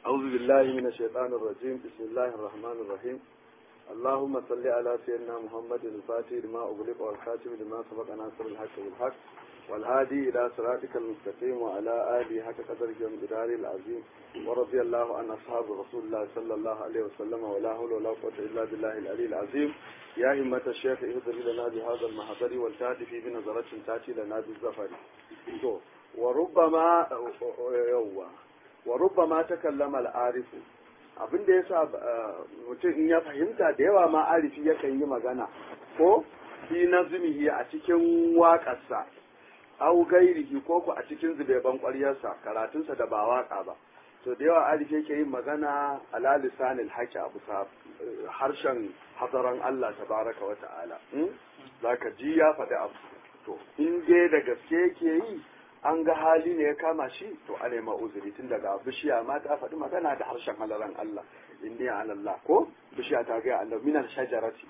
أعوذ بالله من الشيطان الرجيم بسم الله الرحمن الرحيم اللهم صل على سيدنا محمد الفاتح لما أغلق والخاتم لما سبق ناصر الحق بالحق والهادي إلى صراطك المستقيم وعلى آله حق قدره ومقداره العظيم ورضي الله عن أصحاب رسول الله صلى الله عليه وسلم ولا حول ولا قوة إلا بالله العلي العظيم يا همة الشيخ اهدر لنا بهذا المحضر والتأتي في بنظرة تأتي لنا بالزفر وربما يوه wa rubbama ta kallama al'arifu abin da ya sa mutum in ya fahimta da yawa ma arifi yakan yi magana ko fi nazmihi a cikin waƙarsa au gairihi ko ku a cikin zubeban ƙwaryarsa karatunsa da ba waƙa ba to da yawa arifi yake yin magana ala lisanil haqi a bisa harshen hadaran Allah tabaraka wa ta'ala zaka ji ya faɗi abu to in dai da gaske yake yi an ga hali ne ya kama shi to a nema uzuri tun daga bishiya ma ta faɗi magana da harshen halaran Allah inni ala Allah ko bishiya ta ga Allah minal shajarati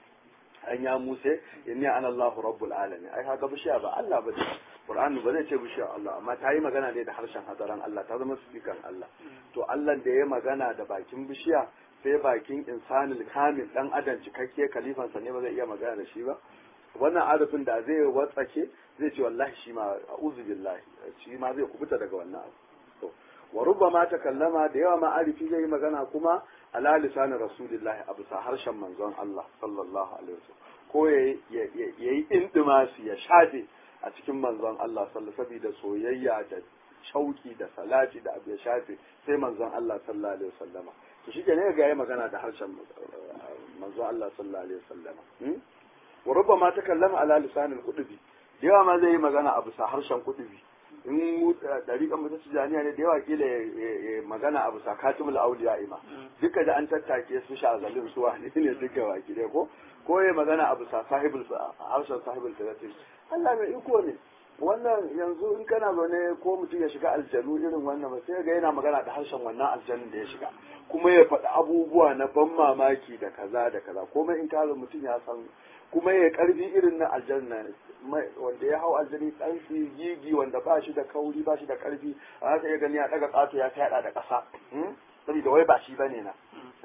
an ya muse inni ana Allah rabbul alamin ai kaga bishiya ba Allah ba Qur'an ba zai ce bishiya Allah amma ta yi magana ne da harshen hadaran Allah ta zama sifikan Allah to Allah da ya magana da bakin bishiya sai bakin insanil kamil dan adam cikakke kalifansa ne ba zai iya magana da shi ba wannan arifin da zai watsake zai ce wallahi shi ma a'udhu billahi shi ma zai kubuta daga wannan abu to wa rubbama takallama da yawa ma arifi zai yi magana kuma ala lisan rasulillahi abu sa harshen manzon Allah sallallahu alaihi wasallam ko yayi indimasi ya shafe a cikin manzon Allah sallallahu saboda soyayya da shauki da salati da abu ya shafe sai manzon Allah sallallahu alaihi wasallama to shi ne ga yayi magana da harshen manzon Allah sallallahu alaihi wasallama wa rubbama takallama ala lisan al-qudbi da yawa ma zai yi magana a bisa harshen kudubi in mu dariƙan mu ta tijaniya ne da yawa kila ya magana a bisa katimul auliya ima duka da an tattake su shazalin su wani ne duka waki dai ko ko ya magana a bisa sahibul harshen sahibul talatin Allah mai iko ne wannan yanzu in kana zaune ko mutum ya shiga aljanu irin wannan ba sai ga yana magana da harshen wannan aljanun da ya shiga kuma ya faɗi abubuwa na ban mamaki da kaza da kaza komai in ka mutum ya san kuma ya karfi irin na aljanna wanda ya hau aljani dan gigi wanda ba shi da kauri ba shi da karfi a haka ya gani ya daga kato ya fyaɗa da ƙasa saboda wai ba shi bane na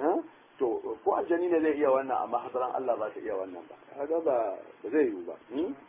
to ko aljani ne zai iya wannan amma hadaran Allah ba ta iya wannan ba kaga ba ba zai yiwu ba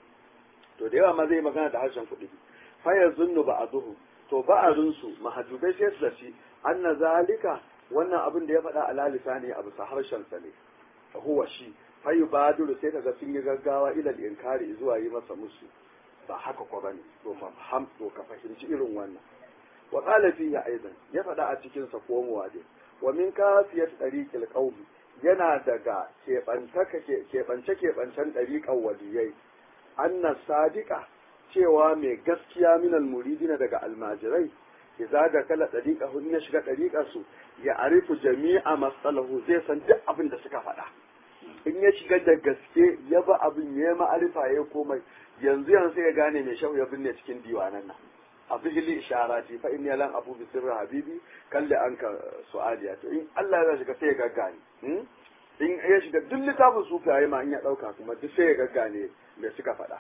to da yawa ma zai magana da harshen kuɗi fa yazunnu ba'duhu to ba'arun su mahajubai sai su zaci anna zalika wannan abin da ya faɗa ala lisani a bisa harshen sa ne huwa shi fayu badiru sai kaga sun yi gaggawa ilal inkari zuwa yi masa musu ba haka ko bane to faham to ka fahimci irin wannan wa qala fihi aidan ya faɗa a cikin sa komowa dai wa min kafiyat tariqil qawmi yana daga keɓantaka keɓance keɓancen ɗariƙan waliyai anna sadiqa cewa mai gaskiya minal muridina daga almajirai idza da kala ɗariƙa hun ya shiga ɗariƙar su ya arifu jami'a masalahu zai san duk abin da suka faɗa in ya shiga da gaske ya ba abin ya ma'arifa ya komai yanzu yanzu ya gane mai shau ya binne cikin diwanan nan a fihili isharati fa inni lan abu bi sirri habibi kalli an ka su'aliya to in Allah ya shiga sai ya gaggane in ya shiga duk littafin sufaye ma in ya dauka kuma duk sai ya gaggane me suka faɗa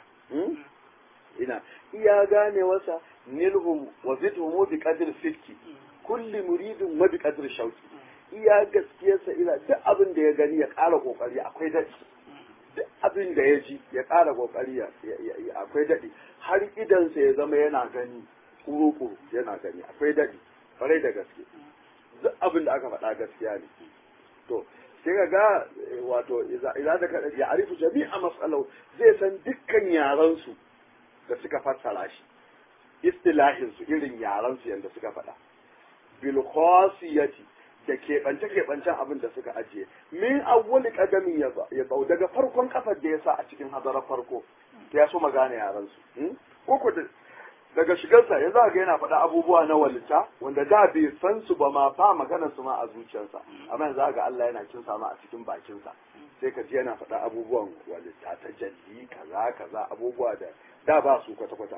ina iya gane wasa nilhum wa zidhum bi qadri sidki kulli muridin wa bi qadri shauki iya gaskiyarsa ina duk abin da ya gani ya ƙara ƙoƙari akwai daɗi duk abin da ya ji ya ƙara ƙoƙari akwai daɗi har idansa ya zama yana gani kuru-kuru yana gani akwai daɗi farai da gaske duk abin da aka faɗa gaskiya ne to sai ka ga wato idan da kaɗa ya arifu jami'a matsalau zai san dukkan yaransu da suka fassara shi istilahinsu irin yaransu yadda suka faɗa bil khasiyati da keɓance-keɓancen abin da suka ajiye min awwali kadamin ya bau daga farkon kafar da ya sa a cikin hadarar farko ya so magana yaran su ko daga shigarsa ya za ga yana faɗa abubuwa na walita wanda da bai san su ba ma fa maganar su ma a zuciyarsa amma za ga Allah yana kin ma a cikin bakinsa sai ka ji yana faɗa abubuwan walita ta jalli kaza kaza abubuwa da da ba su kwata-kwata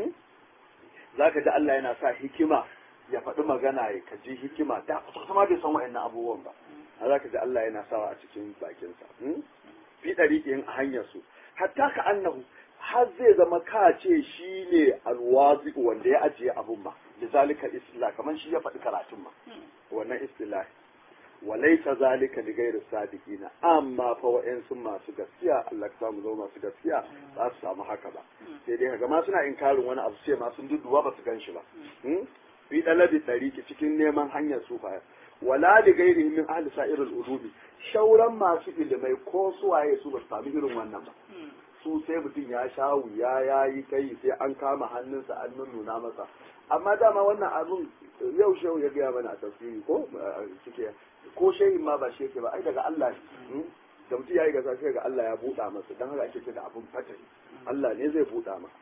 za ka ji Allah yana sa hikima ya faɗi magana ya kaji hikima da kusa bai san wa'annan abubuwan ba a za ka ji Allah yana sawa a cikin bakinsa fi ɗariƙin a hanyar su hatta ka annahu har zai zama ka ce shi ne alwazi wanda ya ajiye abun ma da zalika isla kamar shi ya faɗi karatun ma wannan istilahi walaisa zalika li ghairi sadiqina amma fa wa'ansu masu gaskiya Allah ka samu zama masu gaskiya ba su samu haka ba sai dai kaga ma suna inkarin wani abu sai ma sun duduwa ba su gan shi ba fi dalabi tariki cikin neman hanyar sufaya wala li ghairi min ahli sa'irul ulumi shauran masu ilimai ko suwaye su ba su sami irin wannan ba su sai mutum ya sha wuya ya yi kai sai an kama hannunsa an nuna masa amma dama wannan abun yau shehu ya gaya mana a tafsiri ko suke ko shehin ma ba shi yake ba ai daga Allah ne da mutum ya yi gasa sai ga Allah ya buɗa masa don haka ake ce da abun fatari Allah ne zai buɗa masa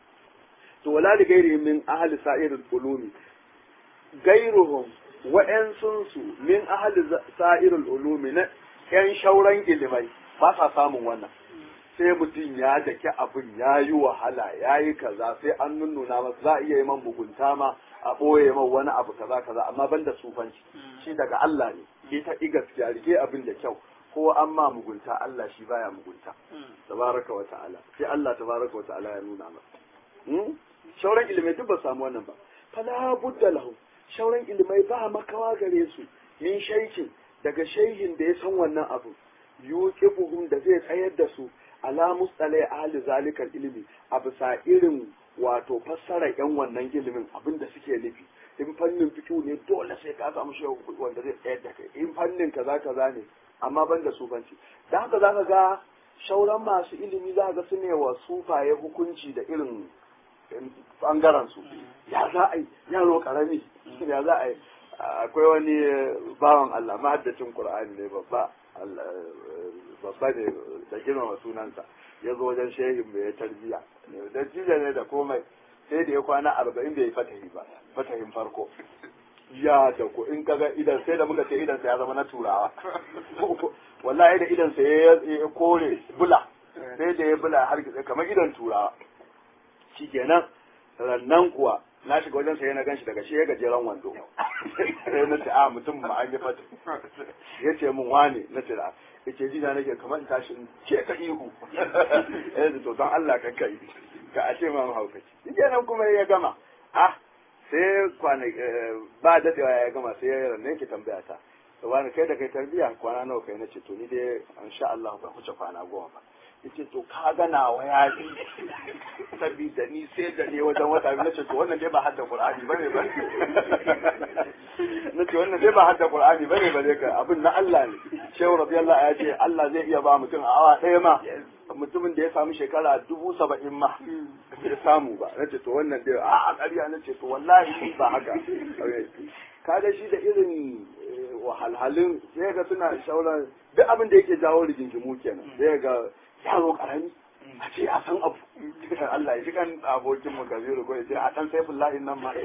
to wala da gairi min ahli sa'irul ulumi gairuhum wa'ansun su min ahli sa'irul ulumi na yan shauran ilimai ba sa samun wannan sai mutum ya daki abin ya yi wahala ya yi kaza sai an nunnuna masa za a iya yi man mugunta ma a ɓoye man wani abu kaza kaza amma ban da sufanci shi daga Allah ne ita i gaskiya rike abin da kyau ko an ma mugunta Allah shi baya mugunta tabaraka wa ta'ala sai Allah tabaraka wa ta'ala ya nuna masa shauran ilimai duk ba samu wannan ba fala budda lahu shauran ilimai ba makawa gare su min shaikin daga shaihin da ya san wannan abu yuqifuhum da zai tsayar da su ala mustalai ahli zalikal ilimi a bisa irin wato fassara yan wannan ilimin abin da suke nufi in fannin fikihu ne dole sai ka samu shi wanda zai tsayar da kai in fannin kaza kaza ne amma ban da sufanci da haka za ka ga shauran masu ilimi za ka ga su ne wa sufaye hukunci da irin bangaren su ya za a yi yaro karami ya za a yi akwai wani bawan Allah mahaddacin Qur'ani ne babba babba ne da girmama sunansa ya zo wajen shehin mai ya tarbiya da jiya ne da komai sai da ya kwana arba'in bai yi fatahi ba fatahin farko ya da ku in kaga idan sai da muka ce idan sa ya zama na turawa wallahi da idan sa ya kore bula sai da ya bula har kamar idan turawa shikenan rannan kuwa na shiga wajen sai na ganshi daga shi ya gajeren wando sai na ce a mutum ma an yi fata ya ce min wane na ce da ya ce jina nake kamar in tashi in ce ka ihu ya ce to don Allah ka kai ka a ce ma mu haukaci shi kenan kuma ya gama ah sai kwana ba dadewa ya gama sai ya ranne ki tambaya ta wani kai da kai tarbiya kwana nawa kai na ce to ni dai insha Allah ba kuce kwana goma ba yace to ka ga nawa ya ji sabida ni sai da ne wajen wata biyu nace to wannan dai ba hadda qur'ani bane ba nace wannan dai ba hadda qur'ani bane ba dai ka abin na Allah ne shehu radiyallahu ya ce Allah zai iya ba mutum a awa ɗaya ma mutumin da ya samu shekara dubu saba'in ma bai samu ba nace to wannan dai a ƙarya nace to wallahi ba haka kaga shi da irin wahalhalun sai ga suna shauran duk abin da yake jawo rigingimu kenan sai ga yaro karami a ce a san abu Allah ya ji kan abokin mu kabiru ko ya ce a san saifin lahin nan ma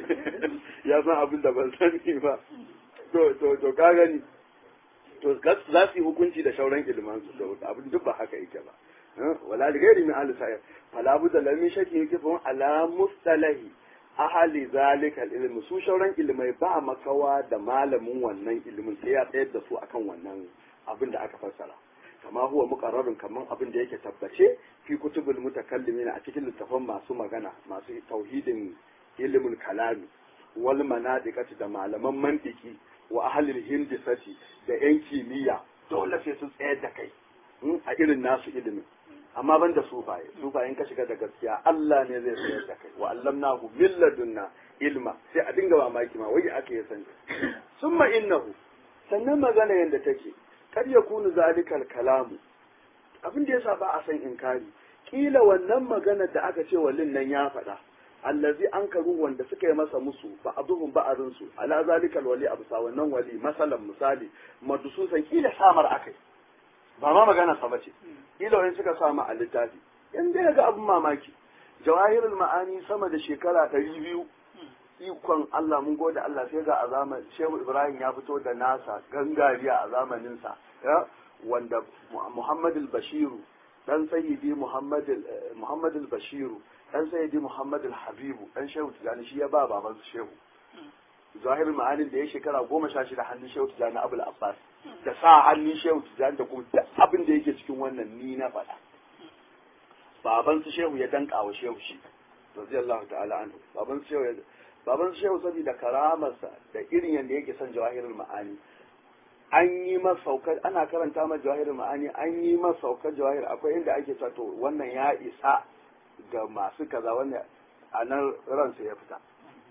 ya san abin da ban sani ba to to to ka gani to za su yi hukunci da shauran ilman su da abin duk ba haka yake ba wala da gairi min ahli sa'ir fala budda lamin shaki yake fa ala mustalahi ahali zalikal ilmi su shauran ilmai ba makawa da malamin wannan ilimin sai ya tsayar da su akan wannan abin da aka fassara kama huwa muqarrarun kaman abin da yake tabbace fi kutubul mutakallimin a cikin littafan masu magana masu tauhidin ilimin kalami wal manadiqati da malaman mantiki wa ahlil hindisati da yan kimiyya dole sai su tsayar da kai a irin nasu ilimin amma ban da sufaye sufayen ka shiga da gaskiya Allah ne zai tsayar da kai wa allamnahu min ladunna ilma sai a dinga mamaki ma wai aka yi sani summa innahu sannan magana yanda take kar ya kunu zalikal kalamu abin da yasa ba a san inkari kila wannan magana da aka ce wallin nan ya faɗa allazi an karu wanda suka yi masa musu ba abuhun ba'arin su ala zalikal wali abu sa wannan wali masalan misali madususan kila samar akai ba ma magana sa bace kila wani suka sama a littafi in dai ga abin mamaki jawahirul ma'ani sama da shekara ɗari biyu ikon Allah mun gode Allah sai ga a zaman Shehu Ibrahim ya fito da nasa gangariya a zamaninsa ya wanda Muhammad al-Bashiru dan sayyidi Muhammad Muhammad al-Bashiru dan sayyidi Muhammad al-Habibu dan Shehu Tijani shi ya ba baban su Shehu Zahir ma'anin da ya shekara goma sha shida hannun Shehu Tijani Abul Abbas da sa hannun Shehu Tijani da kuma duk abin da yake cikin wannan ni na faɗa baban su Shehu ya danka wa Shehu shi radiyallahu ta'ala anhu baban su Shehu baban shehu saboda karamarsa da irin yadda yake son jawahirul ma'ani an yi masa saukar ana karanta masa jawahirul ma'ani an yi masa saukar jawahir akwai inda ake cewa to wannan ya isa ga masu kaza wannan a nan ransa ya fita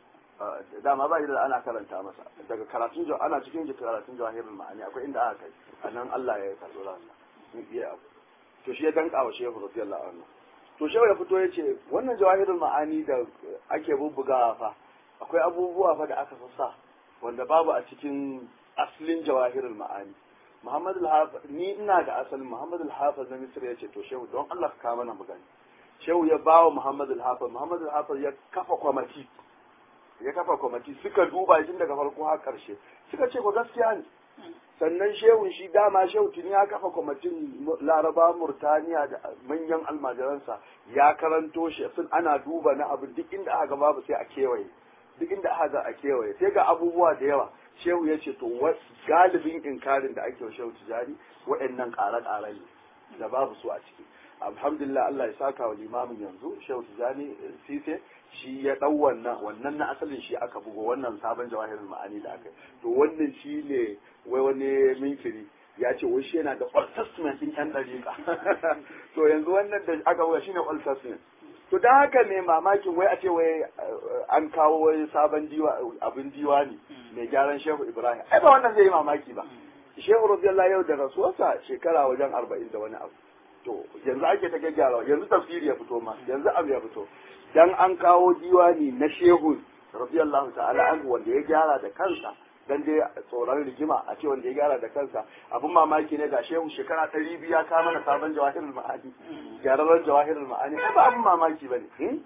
dama ba da ana karanta masa daga karatun ana cikin karatun jawahirul ma'ani akwai inda aka kai a nan Allah ya karɓi ransa in iya abu to shi ya danka wa shehu radiyallahu anhu to shehu ya fito ya ce wannan jawahirul ma'ani da ake bubbugawa fa akwai abubuwa fa da aka sassa wanda babu a cikin asalin jawahirul ma'ani Muhammad al ni ina da asalin Muhammad al-Hafiz na Misr ya ce to shehu don Allah ka mana mu gani shehu ya bawa Muhammad al-Hafiz Muhammad al-Hafiz ya kafa kwamati ya kafa kwamati suka duba shi daga farko har karshe suka ce ko gaskiya ne sannan shehun shi dama shehu tuni ya kafa kwamitin laraba murtaniya da manyan almajiransa ya karanto shi sun ana duba na abu duk inda aka babu sai a kewaye duk inda aka ga a kewaye sai ga abubuwa da yawa shehu ya ce to galibin inkarin da ake wa shehu tijari waɗannan ƙare-ƙare ne da babu su a ciki alhamdulillah Allah ya saka wa limamin yanzu shehu tijani sise shi ya ɗau wannan wannan na asalin shi aka bugo wannan sabon jawahirin ma'ani da aka yi to wannan shi ne wai wani minkiri ya ce wai shi yana da old testament din yan dariƙa to yanzu wannan da aka buga shine old testament to dan haka ne mamakin wai a ce wai an kawo wai sabon diwa abin diwani mai gyaran shehu ibrahim ai ba wannan zai yi mamaki ba shehu radiyallahu yau da rasuwarsa shekara wajen arba'in da wani abu to yanzu ake ta gyaggyara yanzu tafsiri ya fito ma yanzu abu ya fito dan an kawo diwani na shehu radiyallahu ta'ala anhu wanda ya gyara da kansa dan dai tsoron rigima a ce wanda ya gyara da kansa abun mamaki ne ga shehu shekara ɗari biyu ya kama na sabon jawahirul ma'ani gyararren jawahirul ma'ani ai ba abun mamaki bane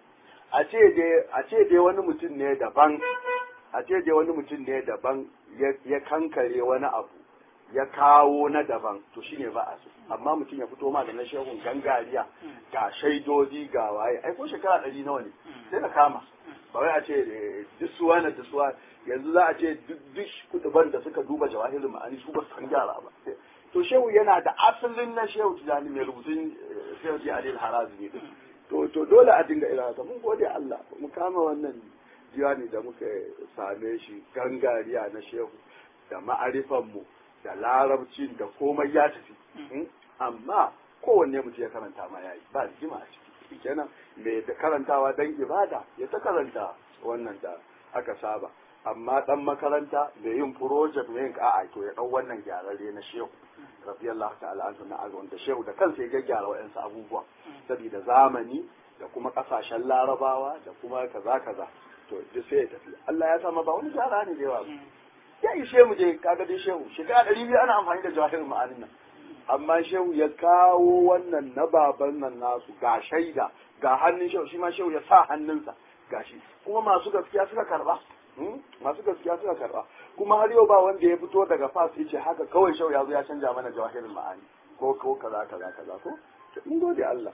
a ce dai a ce dai wani mutum ne daban a ce dai wani mutum ne daban ya kankare wani abu ya kawo na daban to shine ba a so amma mutum ya fito ma da na shehun gangariya ga shaidodi ga waye ai ko shekara ɗari nawa ne sai ka kama ba wai a ce disuwa na disuwa yanzu za a ce duk kuduban da suka duba jawahirin ma'ani su ba san gyara ba to shehu yana da asalin na shehu tijani mai rubutun shehu ji alil harazi ne to to dole a dinga irin haka mun gode Allah mu kama wannan diwani da muka same shi gangariya na shehu da ma'arifan mu da larabcin da komai ya tafi amma kowanne mutum ya karanta ma yayi ba jima a ciki kenan mai da karantawa dan ibada ya ta karanta wannan da aka saba amma dan makaranta da yin project mai yin a'a to ya dau wannan gyararre na shehu radiyallahu ta'ala anhu na azwan da shehu da kansa ya gyara wa'ansu abubuwa saboda zamani da kuma kasashen larabawa da kuma kaza kaza to duk sai ya tafi Allah ya sama ba wani gyara ne da yawa ya ishe mu je kaga dai shehu shekara ɗari biyu ana amfani da jawahirin ma'anin nan amma shehu ya kawo wannan na baban nan nasu ga shaida ga hannun shehu shi ma shehu ya sa hannunsa ga shi kuma masu gaskiya suka karba masu gaskiya suka karba kuma har yau ba wanda ya fito daga fas ya ce haka kawai shehu ya zo ya canja mana jawahirin ma'ani ko ko kaza kaza kaza ko mun gode Allah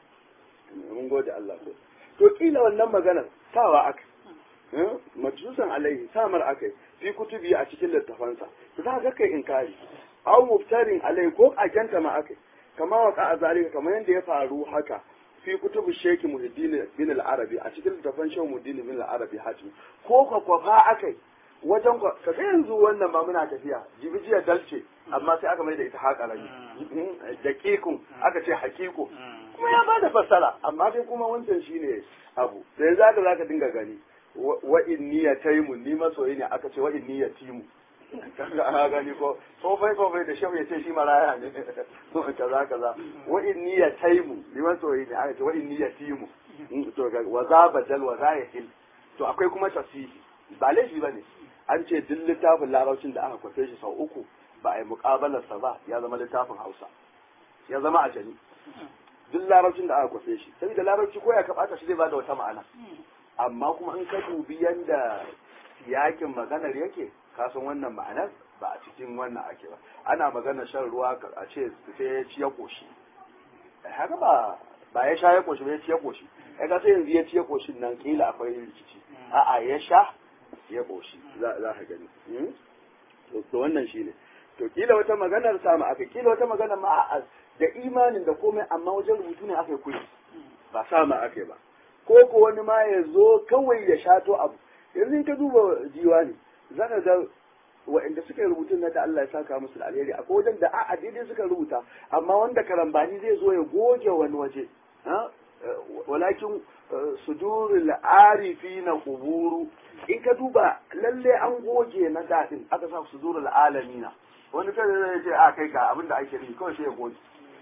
mun gode Allah ko to kila wannan maganar sawa aka majlusan alaihi samar akai fi kutubi a cikin littafansa to za ka kai inkari aw muftarin alai ko ajanta ma akai kama wa ka zalika kamar yadda ya faru haka fi kutubu sheki muhiddin bin al-arabi a cikin littafan shehu muhiddin bin al-arabi hatim ko ka kwafa akai wajen ka ga yanzu wannan ba muna tafiya jibijiya dalce amma sai aka mai da ita haƙarami daƙiƙun aka ce haƙiƙo kuma ya ba da fassara amma dai kuma wancan shine abu da yanzu aka zaka dinga gani wa inni ya taimu ni masoyi ne aka ce wa inni ya timu kaga ana gani ko tsofai tsofai da shehu ya ce shi maraya ne kaza kaza wa inni ya taimu ni masoyi ne aka ce wa inni ya timu to ga wa za badal wa za ya hil to akwai kuma tafsiri ba laifi bane an ce duk littafin larabcin da aka kwafe shi sau uku ba a yi muƙabalarsa ba ya zama littafin hausa ya zama ajami duk larabcin da aka kwafe shi saboda larabci ko ya kaɓata shi zai ba da wata ma'ana amma kuma in ka dubi yanda yakin maganar yake ka san wannan ma'anar ba a cikin wannan ake ba ana maganar shan ruwa a ce sai ya ci ya koshi haka ba ba ya sha ya koshi ba ya ci ya koshi ya ga sai yanzu ya ci ya koshin nan kila akwai rikici a'a ya sha ya koshi za ka gani to wannan shine to kila wata maganar samu aka kila wata maganar ma da imanin da komai amma wajen rubutu ne aka yi kuri ba sama aka ba ko ko wani ma ya zo kawai ya shato abu yanzu in ka duba diwani za ka ga waɗanda suka yi rubutun na da Allah ya saka musu da alheri akwai wajen da a daidai suka rubuta amma wanda karambani zai zo ya goge wani waje walakin sudurul arifi na kuburu in ka duba lalle an goge na daɗin aka sa sudurul alamina wani kada zai ce a kai ka abinda ake yi kawai sai ya goge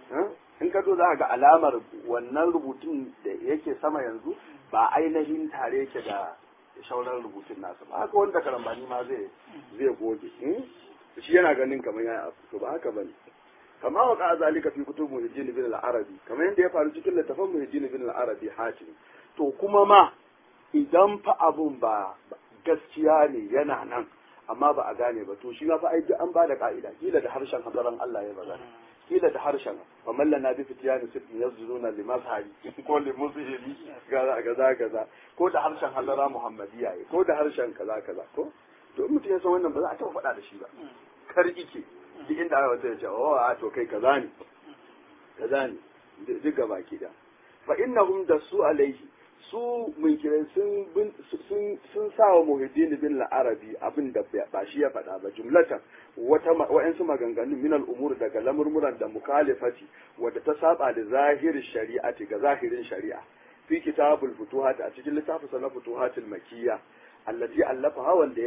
in ka zo za ga alamar wannan rubutun da yake sama yanzu ba ainihin tare yake da shauran rubutun nasa ba haka wanda karambani ma zai zai goge shi yana ganin kamar ya abu to ba haka bane kama wa ka'a zalika fi kutub muhajjin bin al-arabi kamar yadda ya faru cikin littafin muhajjin bin al-arabi hatim to kuma ma idan fa abun ba gaskiya ne yana nan amma ba a gane ba to shi ma fa ai an ba da ka'ida kila da harshen hadaran Allah ya magana kila da harshen fa mallana bi fitiyani sirri yazduna li mazhari ko li musihili gaza gaza gaza ko da harshen hadara muhammadiya ko da harshen kaza kaza ko to in mutum ya san wannan ba za a taɓa faɗa da shi ba kar ike duk inda aka wata ya ce oh a to kai kaza ne kaza ne duk gaba ki da fa innahum da su alaihi su munkirai sun sun sun sa wa muhiddin bin al-arabi abin da ba shi ya faɗa ba jumlatan wata wa'ansu maganganu min al-umur daga lamurmuran da mukhalifati wadda ta saba da zahirin shari'ati ga zahirin shari'a fi kitabul futuhat a cikin littafin sana futuhatul makiyya allati allafaha wanda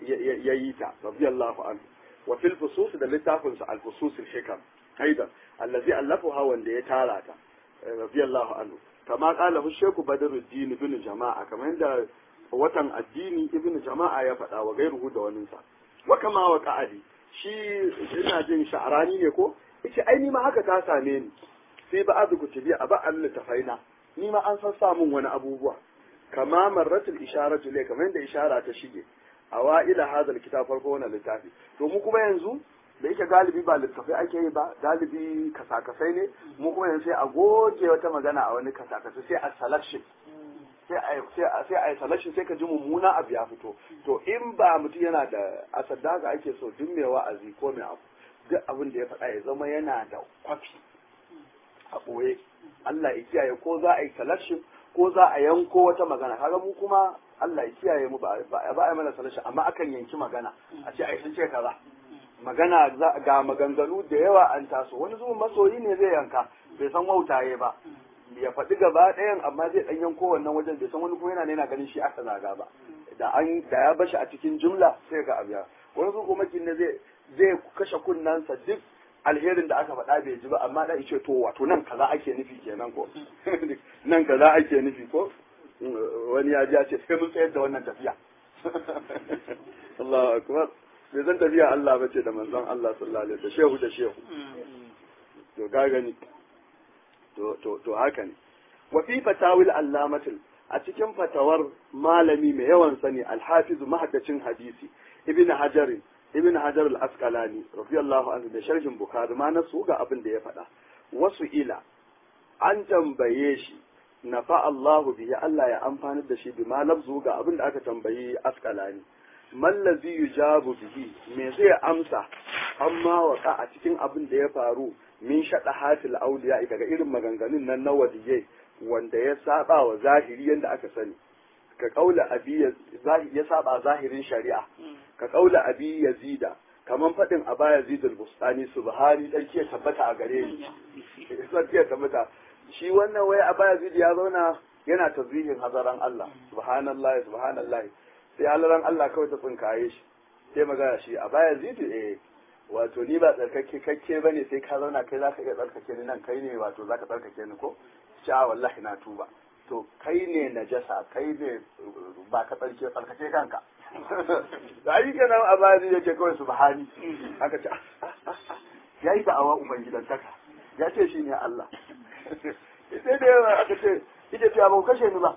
ya yi ta radiyallahu anhu wa fil fusus da littafin sa al-fusus al-hikam aidan allazi allafaha wanda ya tara ta radiyallahu anhu kama kala sheku badruddin ibn jama'a kamar yadda watan addini ibn jama'a ya faɗa wa gairuhu da waninsa wa kama wa qa'adi shi ina jin sha'arani ne ko yace ai ni ma haka ta same ni sai ba azu kutubi a ba Allah tafaina ni ma an san samun wani abubuwa kama marratul isharatu le kamar yadda ishara ta shige awaila hadal kitab farko wannan littafi to mu kuma yanzu da yake galibi ba littafai ake yi ba galibi kasakasai ne mu kuma yanzu sai a goge wata magana a wani kasakasai sai a selection sai a sai a selection sai ka ji mummuna abu ya fito to in ba mutum yana da asadda ga ake so duk mai wa'azi ko mai abu duk abin da ya faɗa ya zama yana da kwafi a ɓoye Allah ya kiyaye ko za a yi selection ko za a yanko wata magana kaga mu kuma Allah ya kiyaye mu ba a mana selection amma akan yanki magana a ce ai sun ce kaza magana ga maganganu da yawa an taso wani zuwan masoyi ne zai yanka bai san wautaye ba ya faɗi gaba ɗayan amma zai ɗan yanko wannan wajen bai san wani kuma yana yana ganin shi aka zaga ba da an da ya bashi a cikin jumla sai ga abiya wani zuwan kuma ne zai zai kashe kunnansa duk alherin da aka faɗa bai ji ba amma da ce to wato nan kaza ake nufi kenan ko nan kaza ake nufi ko wani ya ji ya ce sai mun tsayar da wannan tafiya Allahu akbar bai zan tafiya Allah ba ce da manzon Allah sallallahu alaihi wasallam shehu da shehu to ga gani to to to haka ne wa fi fatawil allamatul a cikin fatawar malami mai yawan sani alhafizu mahaddacin hadisi ibn hajar ibn hajar al-asqalani radiyallahu anhu da sharhin bukhari ma na su ga abin da ya faɗa wasu ila an tambaye shi nafa Allahu bihi Allah ya amfanar da shi bi ma lafzu ga abin da aka tambayi asqalani mallazi yujabu bihi me zai amsa amma waka a cikin abin da ya faru min shaɗa hatil auliya daga irin maganganun nan na wadiyai wanda ya saba wa zahiri yanda aka sani ka kaula abi ya saba zahirin shari'a ka kaula abi yazida kaman fadin aba yazid al-bustani subhani dan ke tabbata a gare ni sai ke tabbata shi wannan wai aba yazid ya zauna yana tazwihin hazaran Allah subhanallahi subhanallahi sai halaran Allah kawai ta tsinkaye shi sai magana shi a baya zidu eh wato ni ba tsarkake kakke bane sai ka zauna kai zaka iya tsarkake ni nan kai ne wato zaka tsarkake ni ko sha wallahi na tuba to kai ne najasa kai ne ba ka tsarke tsarkake kanka da yi kenan a baya zidu yake kawai subhani aka ce ya yi da'awa ubangidantaka ya ce shi ne Allah sai da yawa aka ce ita ce ba kashe ni ba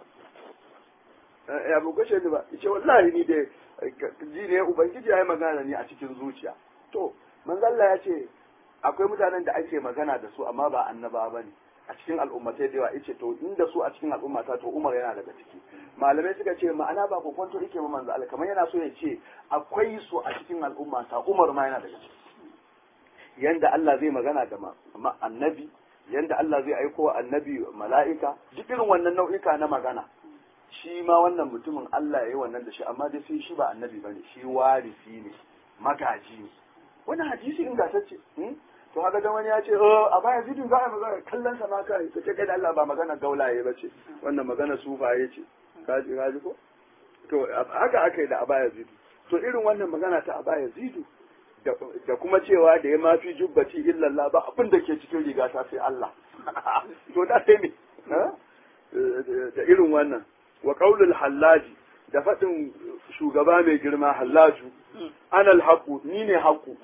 ya bu kashe ni ba ce wallahi ni da ji ne ubangiji ya yi magana ni a cikin zuciya to manzalla ya ce akwai mutanen da ake magana da su amma ba annaba ba ne a cikin al'ummatai da yawa yace to inda su a cikin al'ummata to Umar yana daga ciki malamai suka ce ma'ana ba kokonto yake ba manzo Allah kamar yana so ya ce akwai su a cikin al'ummata Umar ma yana daga ciki yanda Allah zai magana da annabi yanda Allah zai aiko wa annabi mala'ika duk irin wannan nau'ika na magana shi ma wannan mutumin Allah ya yi wannan da shi amma dai sai shi ba annabi bane shi warisi ne magaji ne wannan hadisi ingantacce to haka dan wani ya ce a baya zidin za a magana kallon sa ma kai kace kai da Allah ba magana gaulaye ba ce wannan magana sufaye ce kaji kaji ko to haka aka yi da abaya zidu to irin wannan magana ta abaya zidu da kuma cewa da ya mafi jubbati illallah ba abin da ke cikin riga ta sai Allah to da sai me da irin wannan wa qaulul hallaji da faɗin shugaba mai girma hallaju anal haqu ni ne haqu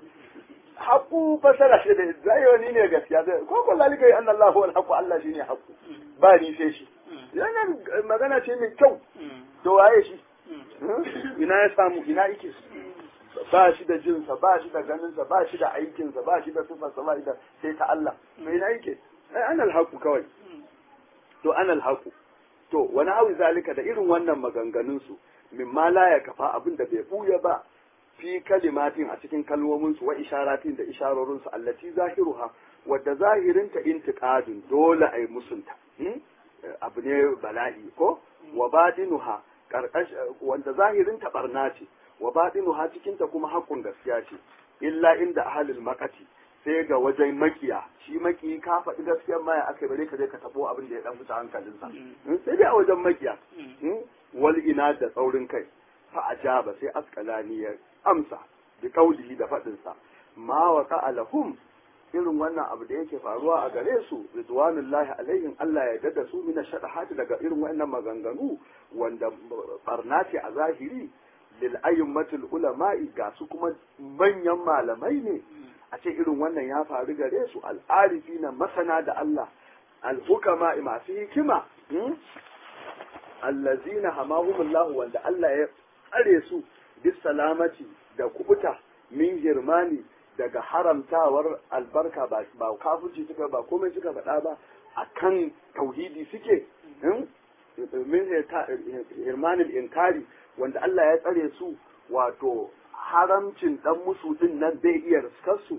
haƙu fasara shi da zai ni ne gaskiya zai ko ko zalika anna Allahu wal haqu Allah shine haqu ba ni sai shi yana magana ce mai kyau to waye shi ina ya samu ina yake ba shi da jinsa ba shi da ganinsa ba shi da aikinsa ba shi da sifarsa ba shi da sai ta Allah to ina yake ai anal haqu kawai to anal haqu to wani hawi zalika da irin wannan maganganun su mimma la ya kafa abin da bai buya ba fi kalimatin a cikin kalmominsu wa isharatin da isharorinsu allati zahiruha wadda zahirinta intiqadun dole ai musunta abu ne bala'i ko wa batinuha karkash wanda zahirinta barna ce wa batinuha cikin ta kuma haƙun gaskiya ce illa inda ahlul maqati sai ga wajen makiya shi maki ka faɗi gaskiyar maya aka bare ka je ka tabo abin da ya dan fita hankalinsa sai dai a wajen makiya wal ina da tsaurin kai fa ajaba sai askalani ya amsa bi kaulihi da faɗinsa ma wa lahum irin wannan abu da yake faruwa a gare su ridwanullahi alaihim Allah ya dada su mina shadahati daga irin wannan maganganu wanda barna ce a zahiri lil ayyumatul ulama'i ga su kuma manyan malamai ne a ce irin wannan ya faru gare su al'arifi na masana da Allah al-hukama masu hikima allazina hamahumullahu wanda Allah ya tsare su bis salamati da kubuta min girmani daga haramtawar albarka ba ba kafirci suka ba komai suka faɗa ba akan tauhidi suke min hirmanin inkari wanda Allah ya tsare su wato haramcin dan musu din nan bai iya riskar su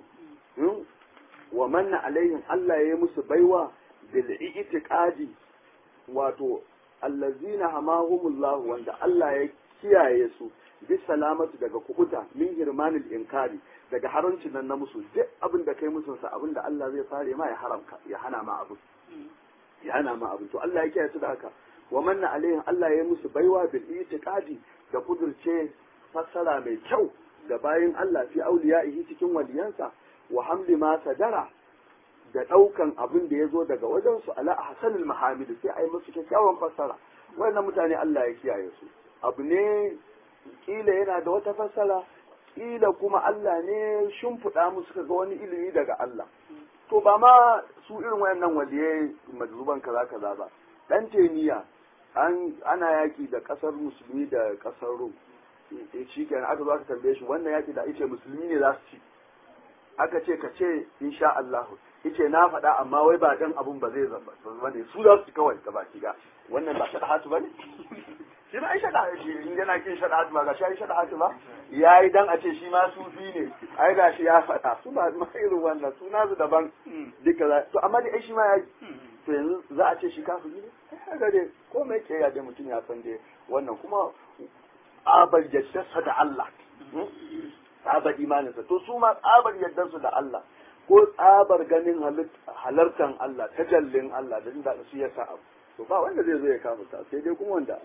wa manna alaihim Allah ya yi musu baiwa bil itiqadi wato allazina hamahumullahu wanda Allah ya kiyaye su bi salamatu daga kubuta min hirmanil inkari daga haramcin nan na musu duk abin da kai musu sa abin da Allah zai fare ma ya haramka ya hana ma abu ya hana ma abu to Allah ya kiyaye su da haka wa manna alaihim Allah ya yi musu baiwa bil itiqadi da kudurce fassara mai kyau ga bayin Allah fi auliya'ihi cikin waliyansa wa hamli ma sadara da ɗaukan abin da ya zo daga wajensu ala hasanul mahamid sai a yi musu kyakkyawan fassara wannan mutane Allah ya kiyaye su abu ne kila yana da wata fassara kila kuma Allah ne shimfiɗa musu ga wani ilimi daga Allah to ba ma su irin wayannan waliyai majruban kaza kaza ba dan teniya an ana yaki da kasar musulmi da kasar rum shi kenan aka zo aka tambaye shi wannan yaki da ice musulmi ne za su ci aka ce ka ce insha Allah yace na faɗa amma wai ba dan abun ba zai zama ba ne su za su kawai ga baki ga wannan ba shaɗa hatu ba ne shi ba ai shaɗa hatu in yana kin shaɗa hatu ba ga shi ai shaɗa hatu ba yayi dan a ce shi ma sufi ne ai ga shi ya faɗa su ba ma irin wannan su nasu daban duka za to amma dai ai shi ma ya to yanzu za a ce shi kafiri ne kaga dai ko mai ke ya dai mutum ya san dai wannan kuma abar jaddasa da Allah tsabar imaninsa to su ma tsabar yaddansu da Allah ko tsabar ganin halartan Allah tajallin Allah da inda su ya abu to ba wanda zai zo ya kama ta sai dai kuma wanda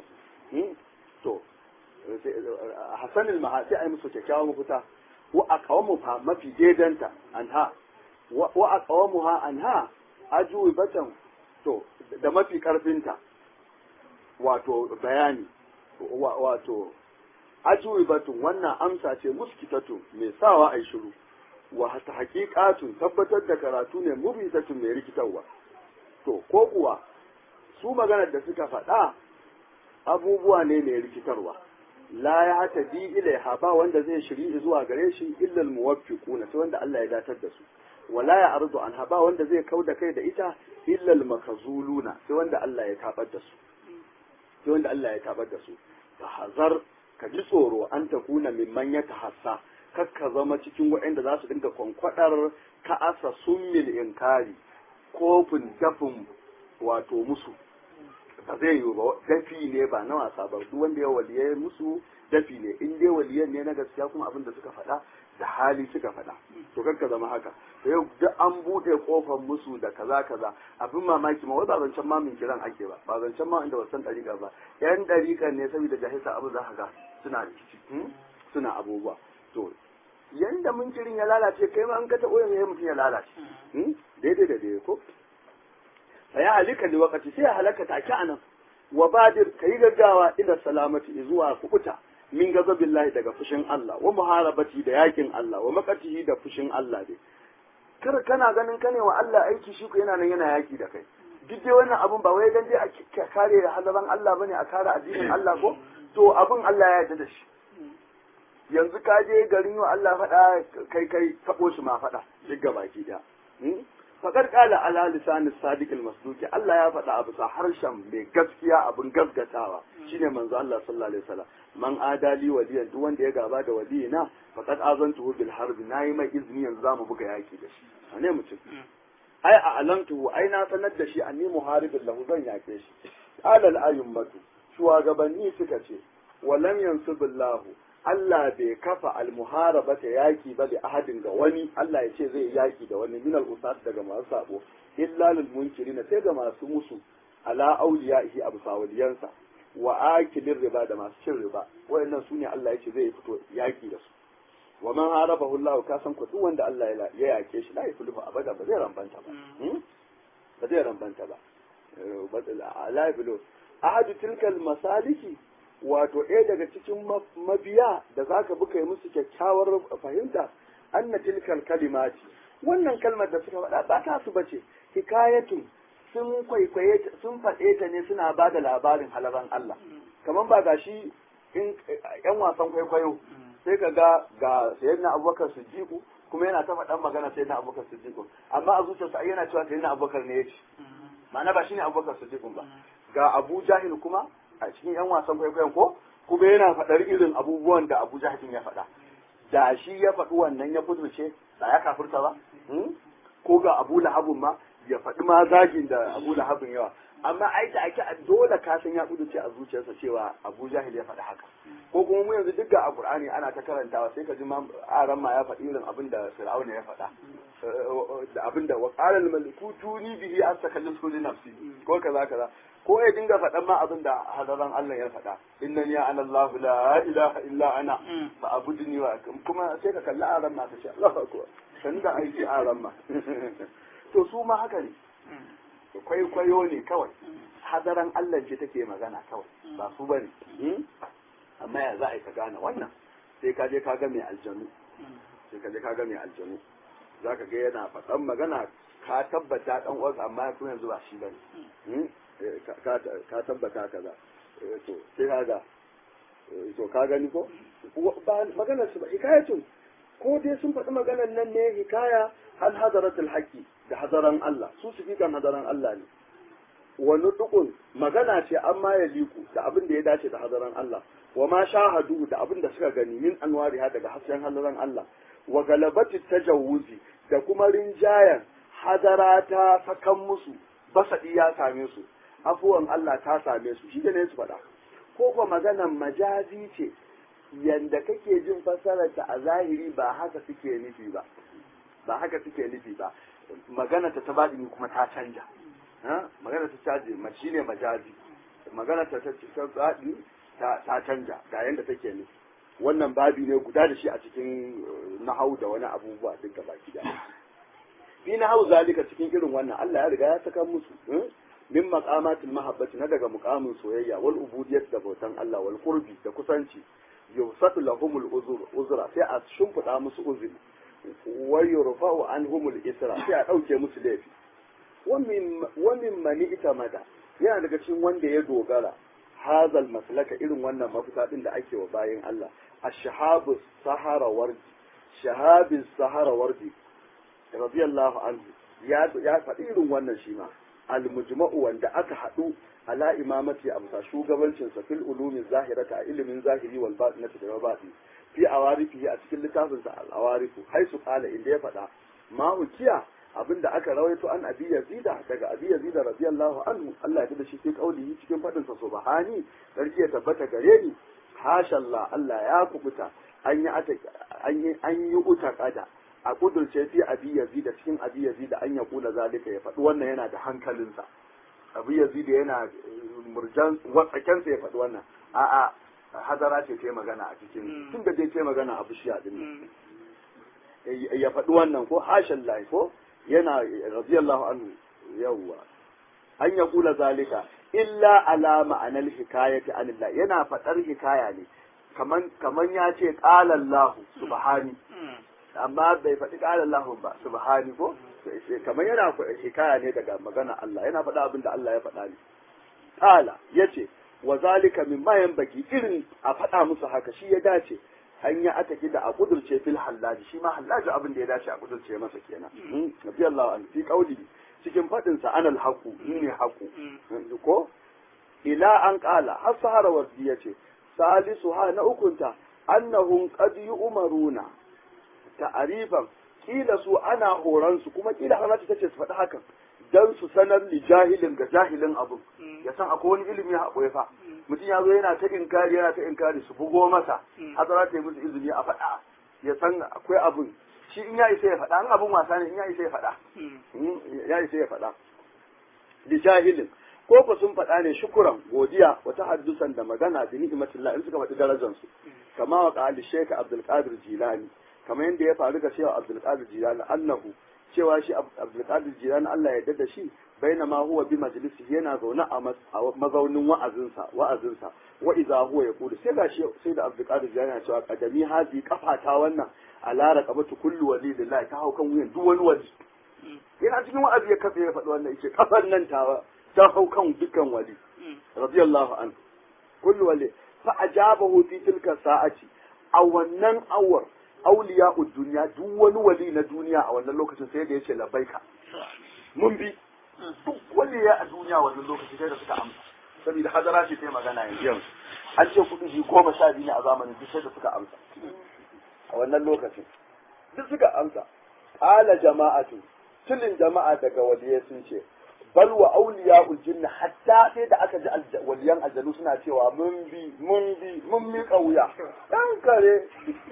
to hasanil maha sai ai musu kyakkyawan mafita wa aqawamu fa mafi daidanta anha wa aqawamuha anha ajuibatan to da mafi karfinta wato bayani wato ajuibatun wannan amsa ce muskitatun mai sawa ai shiru wa ta haƙiƙatun tabbatar da karatu ne mubitatun mai rikitarwa to ko kuwa su maganar da suka faɗa abubuwa ne mai rikitarwa la ya hata bi ilaiha ba wanda zai shiri zuwa gare shi illal muwaffiquna sai wanda Allah ya datar da su wala ya ardu an ba wanda zai kau da kai da ita illal makazuluna sai wanda Allah ya tabar da su sai wanda Allah ya tabar da su fa hazar ka ji tsoro an takuna mimman ya tahassa kar ka zama cikin waɗanda za su dinga kwankwadar ka'asa summil inkari kofin dafin wato musu ba zai yi ba dafi ne ba na wasa ba duk wanda ya waliyai musu dafi ne in dai waliyan ne na gaskiya kuma abin da suka faɗa da hali suka faɗa to kanka zama haka to yau duk an buɗe kofar musu da kaza kaza abin mamaki ma wai ba zancen ma min kiran ake ba ba zancen ma inda wasan ɗariƙa ba yan ɗariƙan ne saboda jahilta abu za ka ga suna rikici suna abubuwa to yanda munkirin ya lalace kai ma an ka taɓo yanzu mutum ya lalace daidai da daidai ko fa ya halika li waqti sai ya halaka take anan wa badir kai gaggawa ila salamati zuwa kubuta min gazabillahi daga fushin Allah wa muharabati da yakin Allah wa makatihi da fushin Allah dai kar kana ganin kane wa Allah aiki shi ko yana nan yana yaki da kai duk dai wannan abun ba wai dan dai a kare halaban Allah bane a kare addinin Allah ko to abun Allah ya yarda da shi yanzu ka je garin wa Allah faɗa kai kai taɓo shi ma faɗa duk gabaki da faƙar ƙala ala lisanin sadiq masduki Allah ya faɗa abu sa harshen mai gaskiya abin gaskatawa shine manzo Allah sallallahu alaihi wasallam man adali waliyan duk wanda ya gaba da waliyina faqad azantuhu bil harb nayi mai izini yanzu zamu buga yaki da shi ane mutum ai a alamtuhu ai na sanar da shi anni muharibin lahu zan yake shi qala al ayyumatu shugabanni suka ce walam yansubillahu Allah bai kafa almuharaba ta yaki ba da ahadin ga wani Allah ya ce zai yaki da wani minal usat daga masu sabo illa lil munkirin sai ga masu musu ala awliyaihi abu sawaliyansa wa akilin riba da masu cin riba wayannan sune Allah ya ce zai fito yaki da su wa man harabahu Allah ka san ku duk wanda Allah ya yake shi la yafulu abada ba zai rambanta ba ba zai rambanta ba la yafulu ahadu tilkal masaliki wato ɗaya daga cikin mabiya da za ka buka yi musu kyakkyawar fahimta anna tilkal kalimati wannan kalmar da suka faɗa ba ta su bace hikayatun sun kwaikwaye sun faɗe ta ne suna ba da labarin halaban Allah kamar ba ga shi in yan wasan kwaikwayo sai ka ga ga sayyidina abubakar siddiqu kuma yana ta faɗan magana sayyidina abubakar siddiqu amma a zuciyarsa ai yana cewa sayyidina abubakar ne ya ce ma'ana ba shine abubakar siddiqu ba ga abu jahil kuma a cikin 'yan wasan kwaikwayon ko kuma yana faɗar irin abubuwan da Abu Jahil ya faɗa da shi ya faɗi wannan ya kudurce da ya kafirta ba ko ga Abu Lahabun ma ya faɗi ma zagin da Abu Lahabun yawa amma ai da ake dole ka san ya kudurce a zuciyarsa cewa Abu Jahil ya faɗi haka ko kuma mu yanzu duk ga a Qur'ani ana ta karantawa sai ka ji ma aran ma ya faɗi irin abin da Fir'auna ya faɗa da abin da wa qala al-maliku tuni bihi astakallisu li nafsi ko kaza kaza ko ya dinga faɗan ma abin da hadaran Allah ya faɗa inna ya ana Allah la ilaha illa ana fa abudni wa kuma sai ka kalli aran ma ka ce Allahu akbar san da aiki aran ma to su ma haka ne kwaikwayo ne kawai hadaran Allah ce take magana kawai ba su bane amma ya za a yi ka gane wannan sai ka je ka ga mai aljanu sai ka je ka ga mai aljanu za ka ga yana faɗan magana ka tabbata ɗan uwansa amma kuma yanzu ba shi bane ka tabbata kaza to sai kaga to ka gani ko ba maganar su ba hikayatun ko dai sun faɗi maganar nan ne hikaya hal hadaratul haqqi da hadaran Allah su su fi kan hadaran Allah ne wa nutqun magana ce amma ya liku da abin da ya dace da hadaran Allah wa ma shahadu da abin da suka gani min anwariha daga hasken hadaran Allah wa galabati tajawuzi da kuma rinjayan hadara ta sakan musu basaɗi ya same su afuwan Allah ta same su shi ne su faɗa ko kuma maganan majazi ce yanda kake jin fassararta a zahiri ba haka suke nufi ba ba haka suke nufi ba magana ta ta baɗini kuma ta canja magana ta caji shi ne majazi magana ta ta baɗini ta canja ga yanda take nufi wannan babi ne guda da shi a cikin nahau da wani abubuwa duk gaba gida fi nahau zalika cikin irin wannan Allah ya riga ya saka musu min maqamatil mahabbati na daga muqamin soyayya wal ubudiyyat da bautan Allah wal qurbi da kusanci yusatu lahumul uzur uzra sai a shimfida musu uzuri wa yurfa'u anhumul isra sai a dauke musu laifi wa min wa min mani itamada yana daga cikin wanda ya dogara hazal maslaka irin wannan mafita din da ake wa bayin Allah ash-shahabu sahara wardi shahabis sahara wardi radiyallahu anhu ya ya faɗi irin wannan shi ma al-mujma'u wanda aka haɗu ala imamati a bisa shugabancin sa fil ulumi zahirata a ilimin zahiri wal batinati da batini fi awarifi a cikin littafin sa al-awarifu haisu qala inda ya faɗa ma hukiya abinda aka rawaito an abi yazida daga abi yazida radiyallahu anhu Allah ya da shi sai kaulihi cikin fadin sa subhani sarki ya tabbata gare ni hasha Allah Allah ya kubuta an yi an yi an yi uta kada a kudurce fi abi yazida cikin abi yazida an ya kula zalika ya faɗi wannan yana da hankalinsa abi yazida yana murjan watsakensa ya faɗi wannan a'a hadara ce ta magana a cikin tun da dai ta magana a bishiya din ya faɗi wannan ko hashan lahi ko yana radiyallahu anhu yawwa an ya kula zalika illa ala ma'anar hikayati anillah yana faɗar hikaya ne kaman kaman ya ce qala Allah subhani amma bai faɗi qala Allah ba subhani ko kaman yana hikaya ne daga magana Allah yana faɗa abin da Allah ya faɗa ne qala yace wa zalika mimma yanbaghi irin a faɗa musu haka shi ya dace an yi ataki da a kudurce fil hallaji shi ma hallaji abin da ya dace a kudurce masa kenan nabi Allah an fi qauli cikin fadin sa anal haqu ni ne haqu ko ila an qala har sahara wardi yace salisu ha na ukunta annahum qad yu'maruna ta'rifan kila su ana horan su kuma kila hallaji tace su faɗi hakan dan su sanar li jahilin ga jahilin abun ya san akwai wani ilimi a ɓoye fa mutum ya zo yana ta inkari yana ta inkari su bugo masa hazara ta yi musu izini a faɗa ya san akwai abun shi in ya isa ya faɗa in abun wasa ne in ya isa ya faɗa ya isa ya faɗa li jahilin ko ko sun faɗa ne shukuran godiya wata haddusan da magana da ni'imatillah in suka faɗi darajar su kama wa qali shaykh abdul qadir jilani kamar yadda ya faru ga cewa abdul qadir jilani annahu cewa shi abdulkadir jiran Allah ya da shi baina ma huwa bi majlisi yana zaune a mazaunin wa'azinsa wa'azinsa wa idza huwa yaqulu sai ga shi sai da abdulkadir jiran yana cewa kadami hazi kafata wannan ala raqabatu kullu wali lillahi ta haukan wuyan duk wani wali yana cikin wa'azi ya kafe ya faɗi wannan yace kafan nan ta ta haukan dukkan wali radiyallahu anhu kullu wali fa ajabahu fi tilka sa'ati a wannan awar auliya duniya duk wani wali na duniya a wannan lokacin sai da yace labbaika mun bi duk waliya a duniya wannan lokacin sai da suka amsa saboda hadara ce ta magana yanzu an ce kudi ji goma sha biyu ne a zamanin duk sai da suka amsa a wannan lokacin duk suka amsa qala jama'atu tulin jama'a daga waliyai sun ce bal wa auliya jinni hatta sai da aka ji waliyan aljanu suna cewa mun bi mun bi mun mi kauya dan kare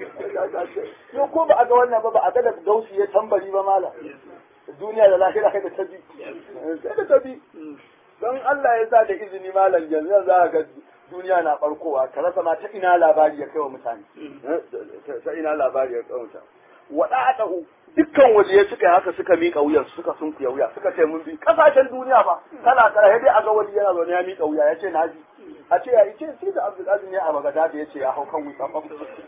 yo ko ba a ga wannan ba ba a ga da gausi ya tambari ba mala duniya da lahira kai da tabi sai da tabi don Allah ya sa da izini malam yanzu za ga duniya na barkowa ka rasa ma ta ina labari ya kai wa mutane ta ina labari ya kai wa mutane wada'adahu dukkan waliyai suka yi haka suka miƙa wuyan suka sun kuya wuya suka ce mun bi kasashen duniya ba kala kala sai dai a ga wali yana zaune ya miƙa wuya ya ce na bi a ce ya ce sai da Abdul Aziz ne a Bagada da ya ce ya hau kan wuta ba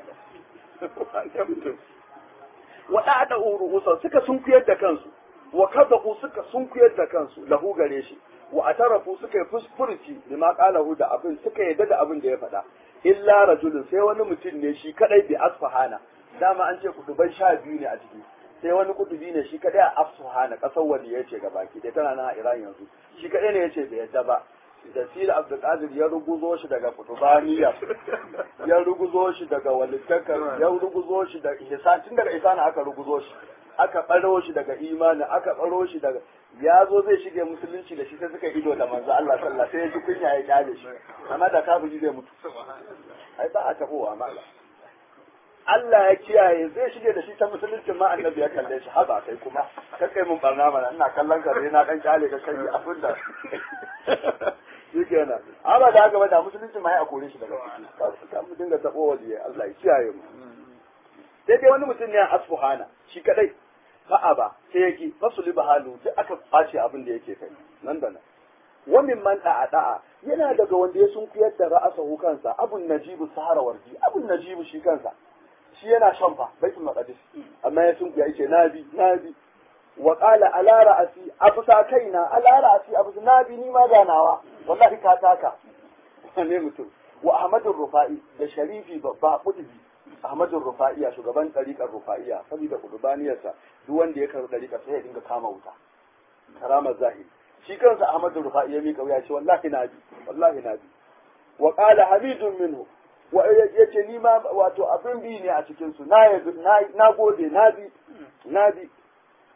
wada'adahu ru'usa suka sun kuyar da kansu wa kadahu suka sun kuyar da kansu lahu gare shi wa atarafu suka yi fusfurci bima qalahu da abin suka yadda da abin da ya faɗa illa rajulun sai wani mutum ne shi kadai bi asfahana dama an ce kudubai sha biyu ne a ciki sai wani kudubi ne shi kadai a asfahana kasar wani ya ce gabaki dai tana nan a iran yanzu shi kadai ne ya ce bai yadda ba da sila abdulkadir ya ruguzo shi daga kutubaniya ya ruguzo shi daga walittakar ya ruguzo shi da ihsan tun daga ihsan aka ruguzo shi aka baro shi daga imani aka baro shi daga ya zo zai shige musulunci da shi sai suka ido da manzo Allah sallallahu sai ya ji kunya ya kyale shi amma da kafiri zai mutu ai ba a tabowa mala Allah ya kiyaye zai shige da shi ta musulunci ma annabi ya kalle shi haba kai kuma ka kai mun barna mana ina kallon ka na dan kyale ka kai abin da shi kenan amma da haka ba da musulunci ma ya kore shi daga ciki ka mu dinga tabo waje Allah ya kiyaye mu sai dai wani mutum ne a asfuhana shi kadai fa'a ba sai yake fasuli bahalu duk aka face abin da yake kai nan da nan wa min man da'a da'a yana daga wanda ya sun kuyar da ra'asahu kansa abun najibu sahara wardi abun najibu shi kansa shi yana shan fa baitul maqdis amma ya sun kuya yace nabi nabi wa qala ala ra'asi afsa kaina ala ra'asi afsa nabi ni ma ganawa wallahi ka taka ne mutum wa ahmadur rufai da sharifi babba kutubi ahmadur rufaiya shugaban tariqar rufaiya saboda kudubaniyarsa duk wanda ya karɓi tariqa sai ya dinga kama wuta karamar zahiri shi kansa ahmadur rufai ya mika wuya ce wallahi nabi wallahi nabi wa qala hamidun minhu wa yace ni ma wato abin bi ne a cikin su na na gode na bi na bi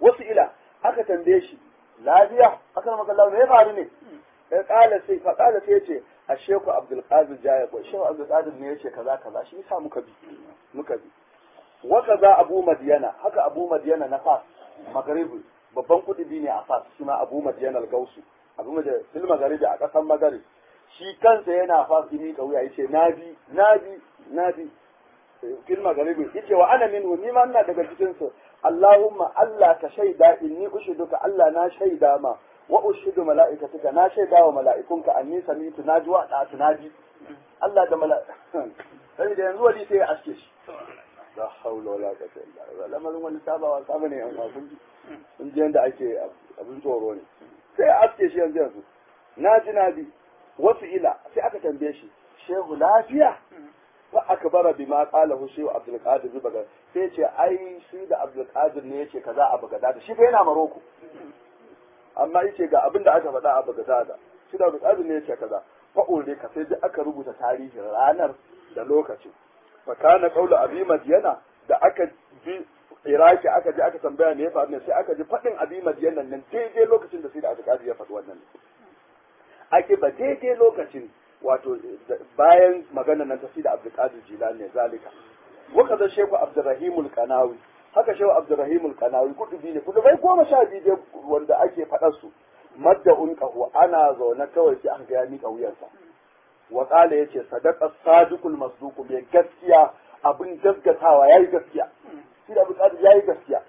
wasu ila aka tambaye shi lafiya aka maka Allah me ya faru ne ya kala sai fa kala sai yace a sheku Abdul Qadir Jaya ko sheku Abdul Qadir ne yace kaza kaza shi yasa muka bi muka bi wa kaza Abu Madyana haka Abu Madyana na Fas Magharibi babban kudi ne a Fas shi ma Abu Madyana al-Gausu Abu Madyana fil Magharibi a kasan Maghrib shi kansa yana Fas dimi kauya yace nabi nabi nabi fil Magharibi yace wa ana minhu ni ma ina daga cikin su Allahumma Allah ka shaida inni ushiduka Allah na shaida ma wa ushidu mala'ikatuka na shaida wa mala'ikunka anni samitu naji wa da tunaji Allah da mala'ika sai da yanzu wali sai ya aske shi la haula wala quwwata illa billah lamarin wani sabawa saba ne yan kun ji kun ji yanda ake abin tsoro ne sai ya aske shi yanzu yanzu naji naji wasu ila sai aka tambaye shi shehu lafiya fa akbara bima qala hu shehu abdul qadir baga sai ce ai shi da abdul qadir ne yace kaza a bagada shi fa yana maroko amma yace ga abin da aka faɗa a bagada shi da abdul qadir ne yace kaza fa urde ka sai duk aka rubuta tarihin ranar da lokacin fa kana qawlu abi madyana da aka bi iraki aka je aka tambaya me ya faru ne sai aka ji faɗin abi madyana nan daidai lokacin da sai da abdul qadir ya faɗi wannan ake ba daidai lokacin wato bayan magana nan ta fi da Abdulkadir Jilani ne zalika waka da Shehu Abdurrahim Kanawi haka Shehu Abdurrahim Kanawi kudubi ne kudubai goma sha biyu wanda ake faɗar su madda unqahu ana zaune kawai sai aka ga ya mika wuyansa wa qala yace sadaqa sadiqul masduq mai gaskiya abin gaskatawa yayi gaskiya shi da Abdulkadir yayi gaskiya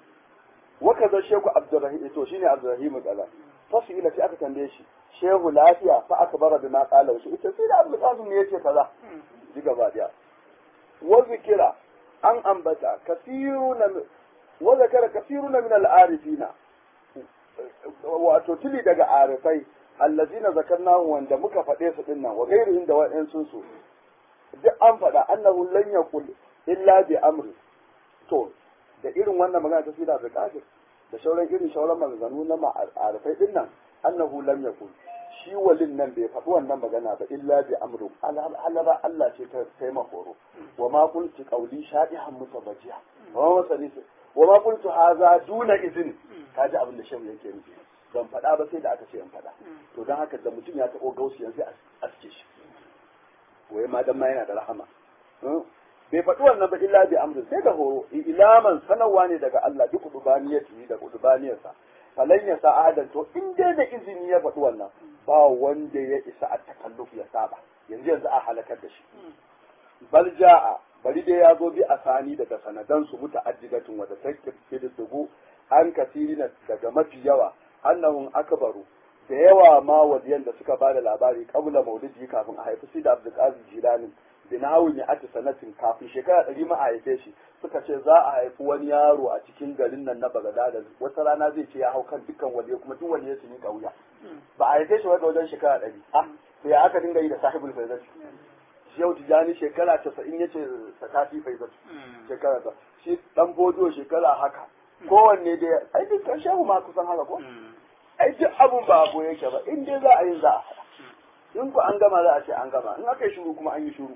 waka da Shehu Abdurrahim to shine Abdurrahim Kanawi fasu ila sai aka tambaye shi shehu lafiya fa aka bara da ma kala shi ita sai da abu kasim ne yace kaza ji gaba daya wa zikira an ambata kasiruna wa zakara kasiruna min al-arifina wato tili daga arifai allazina zakarnahu wanda muka faɗe su dinnan wa ghairihim da wa'in sun su duk an faɗa annahu lan yaqul illa bi amri to da irin wannan magana ta sida da kafir da shauran irin shauran maganganu na ma'arifai din nan annahu lam yakun shi walin nan bai faɗi wannan magana ba illa bi amru alaba Allah ce ta kai horo wa ma qultu qawli shadihan mutabajiya wa ma masalisa wa ma qultu hadha duna izin kaji abin da shehu yake nufi ban faɗa ba sai da aka ce in faɗa to dan haka da mutum ya taɓo gausi yanzu a aske shi wai ma dan ma yana da rahama bai faɗi wannan ba illa bi amrin sai da horo ilaman sanarwa ne daga Allah duk kudubaniyati da kudubaniyarsa falan ya sa ahadan to in dai da izini ya faɗi wannan ba wanda ya isa a takalluf ya saba yanzu yanzu a halakar da shi bal ja'a bari dai ya zo bi asani daga sanadan su muta'addidatun wa da takkidu an kasirina daga mafi yawa annahum akbaru da yawa ma wadiyan da suka bada labari kabla maulidi kafin a haifi sida abdul qadir jilani binawun ya ati sanatin kafin shekara ɗari ma a haife shi suka ce za a haifi wani yaro a cikin garin nan na Bagadada wata rana zai ce ya hau kan dukkan waliya kuma duk waliya su miƙa wuya ba a haife shi wata wajen shekara ɗari ah sai aka dinga yi da sahibul faizat yau tijani shekara casa'in ya ce sakati faizat shekara ta shi dan bodo shekara haka kowanne dai ai dukkan shehu ma kusan haka ko ai duk abun ba abu yake ba in dai za a yi za a haɗa in ku an gama za a ce an gama in aka yi shuru kuma an yi shuru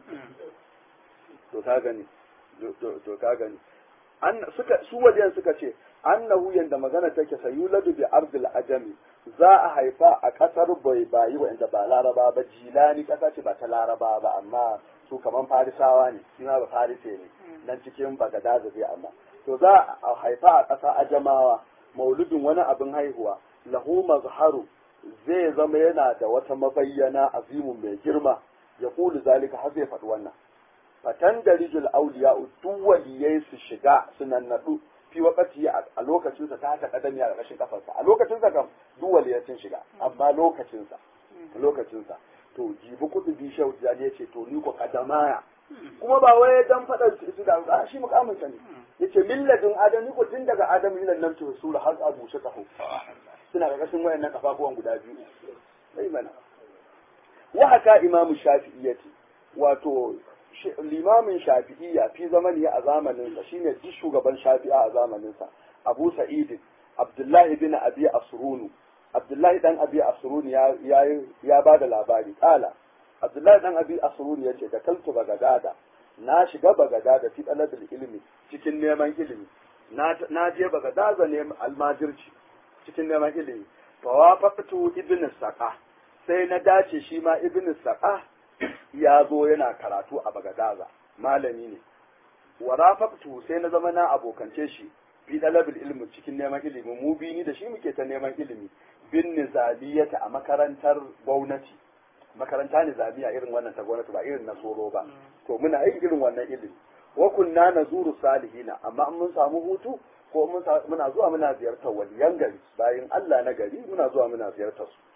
to ka gani to ka gani an suka su wajen suka ce annahu yanda magana take sayuladu bi ardil ajami za a haifa a kasar bai bayi wanda ba laraba ba jilani kasa ce ba ta laraba ba amma su kaman farisawa ne shi ma ba farise ne nan cikin bagada da zai amma to za a haifa a kasa ajamawa mauludin wani abin haihuwa lahu mazharu zai zama yana da wata mabayyana azimun mai girma ya kulu zalika har zai faɗi wannan fatan da rijul auliya duk waliyai su shiga su nannaɗu fi wakati a lokacinsa ta haka kadami a ƙarƙashin kafarsa a lokacinsa kam duk waliyai sun shiga amma lokacinsa lokacinsa to jibi kudu bi shau ya ce to ni ko kadamaya kuma ba wai dan faɗa su da a shi mukamin sa ne yace milladin adam ni ko tun daga adam ila nan to sura har a bushe kaho suna ƙarƙashin wayannan kafafuwan guda biyu sai mana wa haka imamu shafi'iyyati wato limamin shafi'iyya fi zamani a zamanin sa shine duk shugaban shafi'a a zamanin sa Abu Sa'id Abdullahi bin Abi Asrunu Abdullahi dan Abi Asrunu ya ya ya bada labari kala Abdullahi dan Abi Asrunu yace da kaltu bagadada na shiga bagadada fi talabil ilmi cikin neman ilimi na je bagadaza ne almajirci cikin neman ilimi fa wafaqtu ibn saqa sai na dace shi ma ibn saqa ya zo yana karatu a bagadaza malami ne wa rafaqtu sai na zama na abokance shi fi dalabil ilmi cikin neman ilimi mu bi ni da shi muke ta neman ilimi bin nizamiyata a makarantar gwamnati makaranta nizamiya irin wannan ta gwamnati ba irin na soro ba to muna yin irin wannan ilimi wa kunna nazuru salihina amma mun samu hutu ko muna zuwa muna ziyartar waliyan gari bayan Allah na gari muna zuwa muna ziyartar su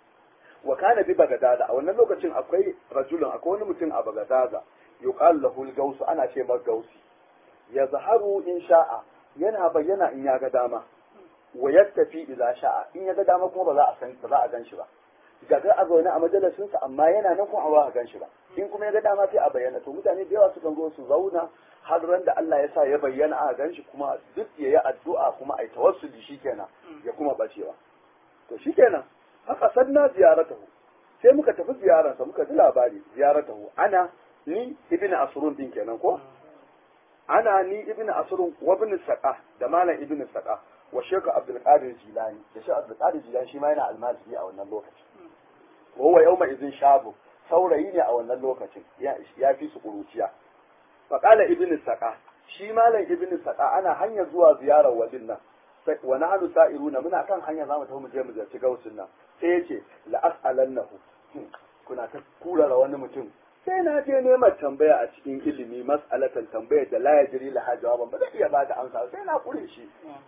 wa kana bi bagadada a wannan lokacin akwai rajulun akwai wani mutum a bagadada yuqal lahu al ana ce mar gausi ya zaharu in sha'a yana bayyana in ya ga dama wa yattafi idza sha'a in ya ga dama kuma ba za a san ba za a gan shi ba gaga a zaune a majalisin sa amma yana nan kuma ba a gan shi ba in kuma ya ga dama sai a bayyana to mutane da yawa sukan zo su zauna har ran da Allah ya sa ya bayyana a gan shi kuma duk ya yi addu'a kuma ai tawassuli shikenan ya kuma bacewa to shikenan haka sanna ziyaratahu sai muka tafi ziyararsa muka ji labari ziyaratahu ana ni ibn asrun din kenan ko ana ni ibn asrun wa ibn saqa da malam ibn saqa wa shaykh abdul qadir jilani da shaykh abdul qadir jilani shi ma yana almajiri a wannan lokacin wa huwa yawma idhin shabu saurayi ne a wannan lokacin ya fi su kuruciya fa qala ibn saqa shi malam ibn saqa ana hanyar zuwa ziyarar wadin nan wa nahnu sa'iruna muna kan hanya zamu tafi mu je mu ziyarci gausin nan sai yace la as'alannahu kuna ta kurara wani mutum sai na je neman tambaya a cikin ilimi mas'alatan tambayar da la yajri la jawaban ba zai iya ba da amsa sai na kure shi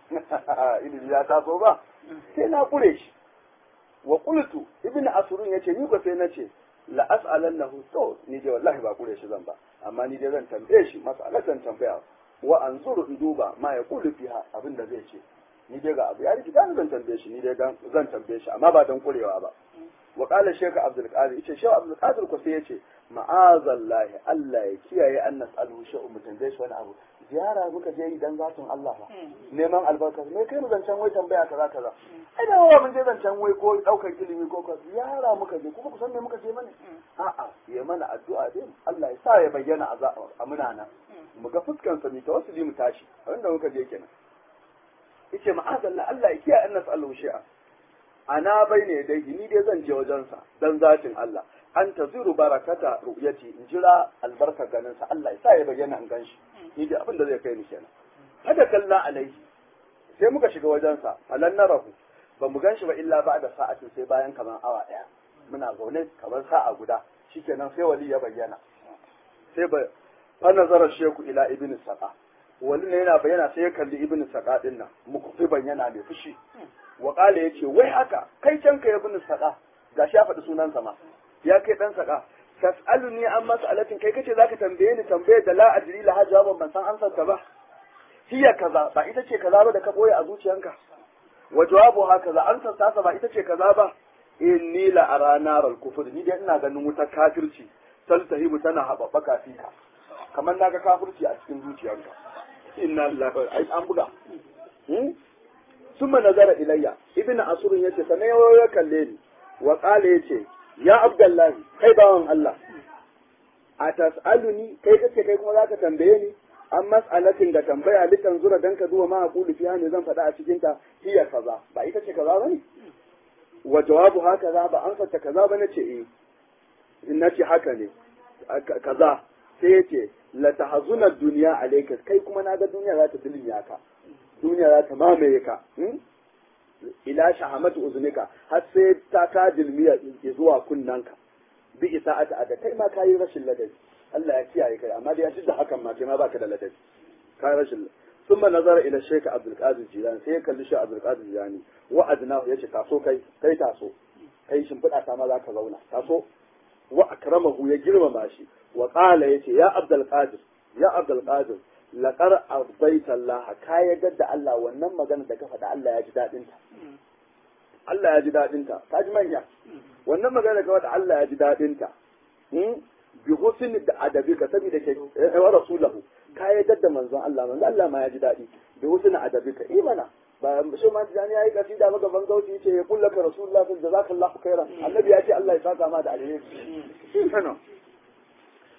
ilimi ya taso ba sai na kure shi wa qultu ibnu asrun yace ni ko sai nace la as'alannahu to ni dai wallahi ba kure shi zan ba amma ni dai zan tambaye shi mas'alatan tambaya wa anzuru in duba ma ya kulu fiha abin da zai ce ni dai ga abu ya rikita ni zan tambaye shi ni dai zan tambaye shi amma ba dan kurewa ba wa qala shaykh abdul qadir yace shaykh abdul qadir ko sai yace ma'azallahi Allah ya kiyaye an nas'alu shay'un mu tambaye shi wani abu ziyara muka je yi dan zatun Allah ba neman albarka me kai mu zancan wai tambaya kaza kaza ai da wa mun je zancan wai ko daukar ilimi ko ka ziyara muka je kuma ku san me muka je mana a'a ya mana addu'a dai Allah ya sa ya bayyana a muna nan mu ga fuskan sa mu tawassuli mu tashi wanda muka je kenan yace ma'azallah Allah ya kiyaye an nas'alu shay'a ana bai ne dai ni dai zan je wajensa dan zatin Allah an taziru barakata ru'yati in jira albarkar ganin sa Allah ya sa ya bayyana an ganshi ni dai abin da zai kai ni kenan hada kalla alaihi sai muka shiga wajensa falan narahu ba mu ganshi ba illa ba da sa'atin sai bayan kamar awa daya muna zaune kamar sa'a guda shikenan sai wali ya bayyana sai ba fa nazara sheku ila ibn saqa wali ne yana bayyana sai ya kalli ibn saqa din nan mukufiban yana mai fushi wa qala yace wai haka kai can ka ibn saqa gashi ya faɗi sunansa ma ya kai dan saqa tas'aluni an mas'alatin kai kace zaka tambaye ni tambaye da la ajri la jawaban ban san ansar ta ba hiya kaza ba ita ce kaza ba da ka boye a zuciyanka wa jawabu hakaza ansar ta ba ita ce kaza ba inni la ara naral kufur ni dai ina ganin wutar kafirci taltahibu tana haɓaɓɓaka fika kamar naga kafirci a cikin zuciyarka inna lillahi ai an buga summa nazara ilayya ibnu asrun yace sanan ya kalle ni wa qala yace ya abdullahi kai bawan Allah a tas'aluni kai kace kai kuma zaka tambaye ni an mas'alatin da tambaya litan zura dan ka zuwa ma aqulu fiha ne zan faɗa a cikin ta hiya kaza ba ita ce kaza bane wa jawabu haka ba an fata kaza ba nace eh in nace haka ne kaza sai yace la tahzuna dunya alayka kai kuma naga duniya za ta dilmiya ka duniya za ta mamaye ka ila shahamatu uzunika har sai ta ka dilmiya zuwa kunnanka bi isa'ata ada kai ma kayi rashin ladabi Allah ya kiyaye kai amma dai ya da hakan ma kai ma baka da ladabi kai rashin ثم نظر الى الشيخ عبد القادر الجيلاني sai ya kalli shi Abdul Qadir Jilani wa adnahu yace taso kai kai taso kai shimfiɗa ta ma zaka zauna taso wa akramahu ya girmama shi wa qala yace ya Abdul Qadir ya Abdul Qadir laqad ardaita Allah ka yaga da Allah wannan magana da ka faɗa Allah ya ji dadin ta Allah ya ji dadin ta ka ji manya wannan magana da ka faɗa Allah ya ji dadin ta bi husni da adabika saboda ke wa rasulahu ka yadda da manzon Allah manzon Allah ma ya ji daɗi bi husni adabika imana ba shi ma tijani yayi kasida maka ban gauci yace ya kullaka rasulullah sallallahu jazakallahu khairan annabi ya ce Allah ya saka ma da alheri kana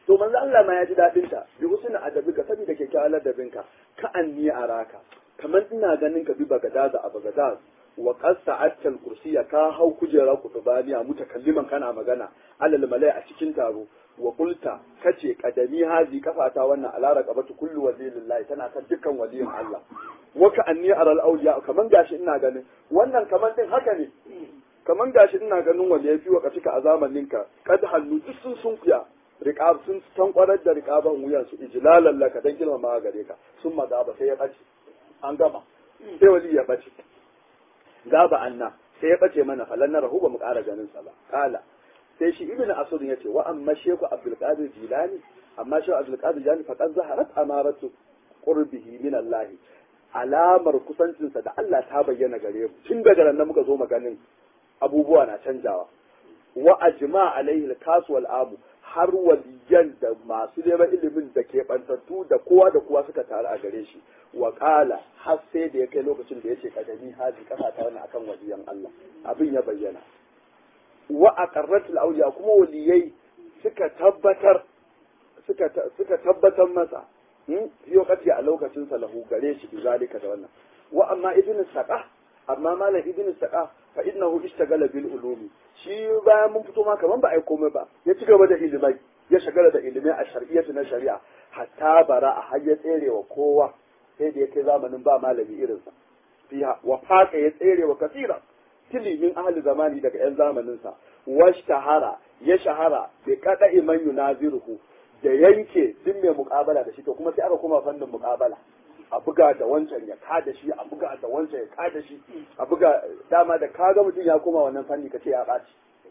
to manzo Allah ma ya ji dadin ta bi husna adabi ka saboda kyakkyawan ladabin ka ka anni araka kamar ina ganin ka bi bagadaza a bagadaz wa qad sa'atta al-kursiyya ka hau kujera kutubaniya mutakalliman kana magana alal malai a cikin taro wa qulta kace kadami hazi kafata wannan ala raqabatu kullu waliyillahi tana kan dukkan waliyin Allah wa ka anni aral awliya kaman gashi ina ganin wannan kaman din haka ne kaman gashi ina ganin wanda yafi wa katika a zamanin ka kad hallu duk sun sun kuya riqab sun san kwarar da riqaban wuyan su ijlalan laka dan girmama gare ka sun maza ba sai ya bace an gama sai wali ya bace gaba anna sai ya bace mana falan na rahu ba mu ƙara ganin sa ba kala sai shi ibnu asud ya ce wa amma shehu abdul qadir jilani amma shehu abdul qadir jilani faqad zaharat amaratu qurbihi min allah alamar kusancinsa da Allah ta bayyana gare mu tun daga nan muka zo maganin abubuwa na canjawa wa ajma alaihi al-kas wal amu har waliyan da masu neman ilimin da ke bantattu da kowa da kowa suka taru a gare shi wa kala har sai da ya kai lokacin da ya ce kadami haji kasa ta wani akan waliyan Allah abin ya bayyana wa aqarrat al-awliya kuma waliyai suka tabbatar suka suka tabbatar masa fi wakati a lokacin sa lahu gare shi bi zalika da wannan wa amma ibnu saqa amma malam ibnu saqa fa innahu ishtagala bil ulumi shi bayan mun fito ma kaman ba ai komai ba ya ci gaba da ilimai ya shagala da ilimai a shari'atu na shari'a hatta bara a har ya tsere wa kowa sai da ya kai zamanin ba malami irinsa fiha wa faqa ya tsere wa kasira tilimin ahli zamani daga yan zamanin sa washtahara ya shahara bi kada iman yunaziruhu da yanke duk mai muƙabala da shi to kuma sai aka koma fannin muƙabala a buga da wancan ya kada shi a buga da wancan ya kada shi a buga dama da kaga mutum ya koma wannan fanni ka ce ya ɓaci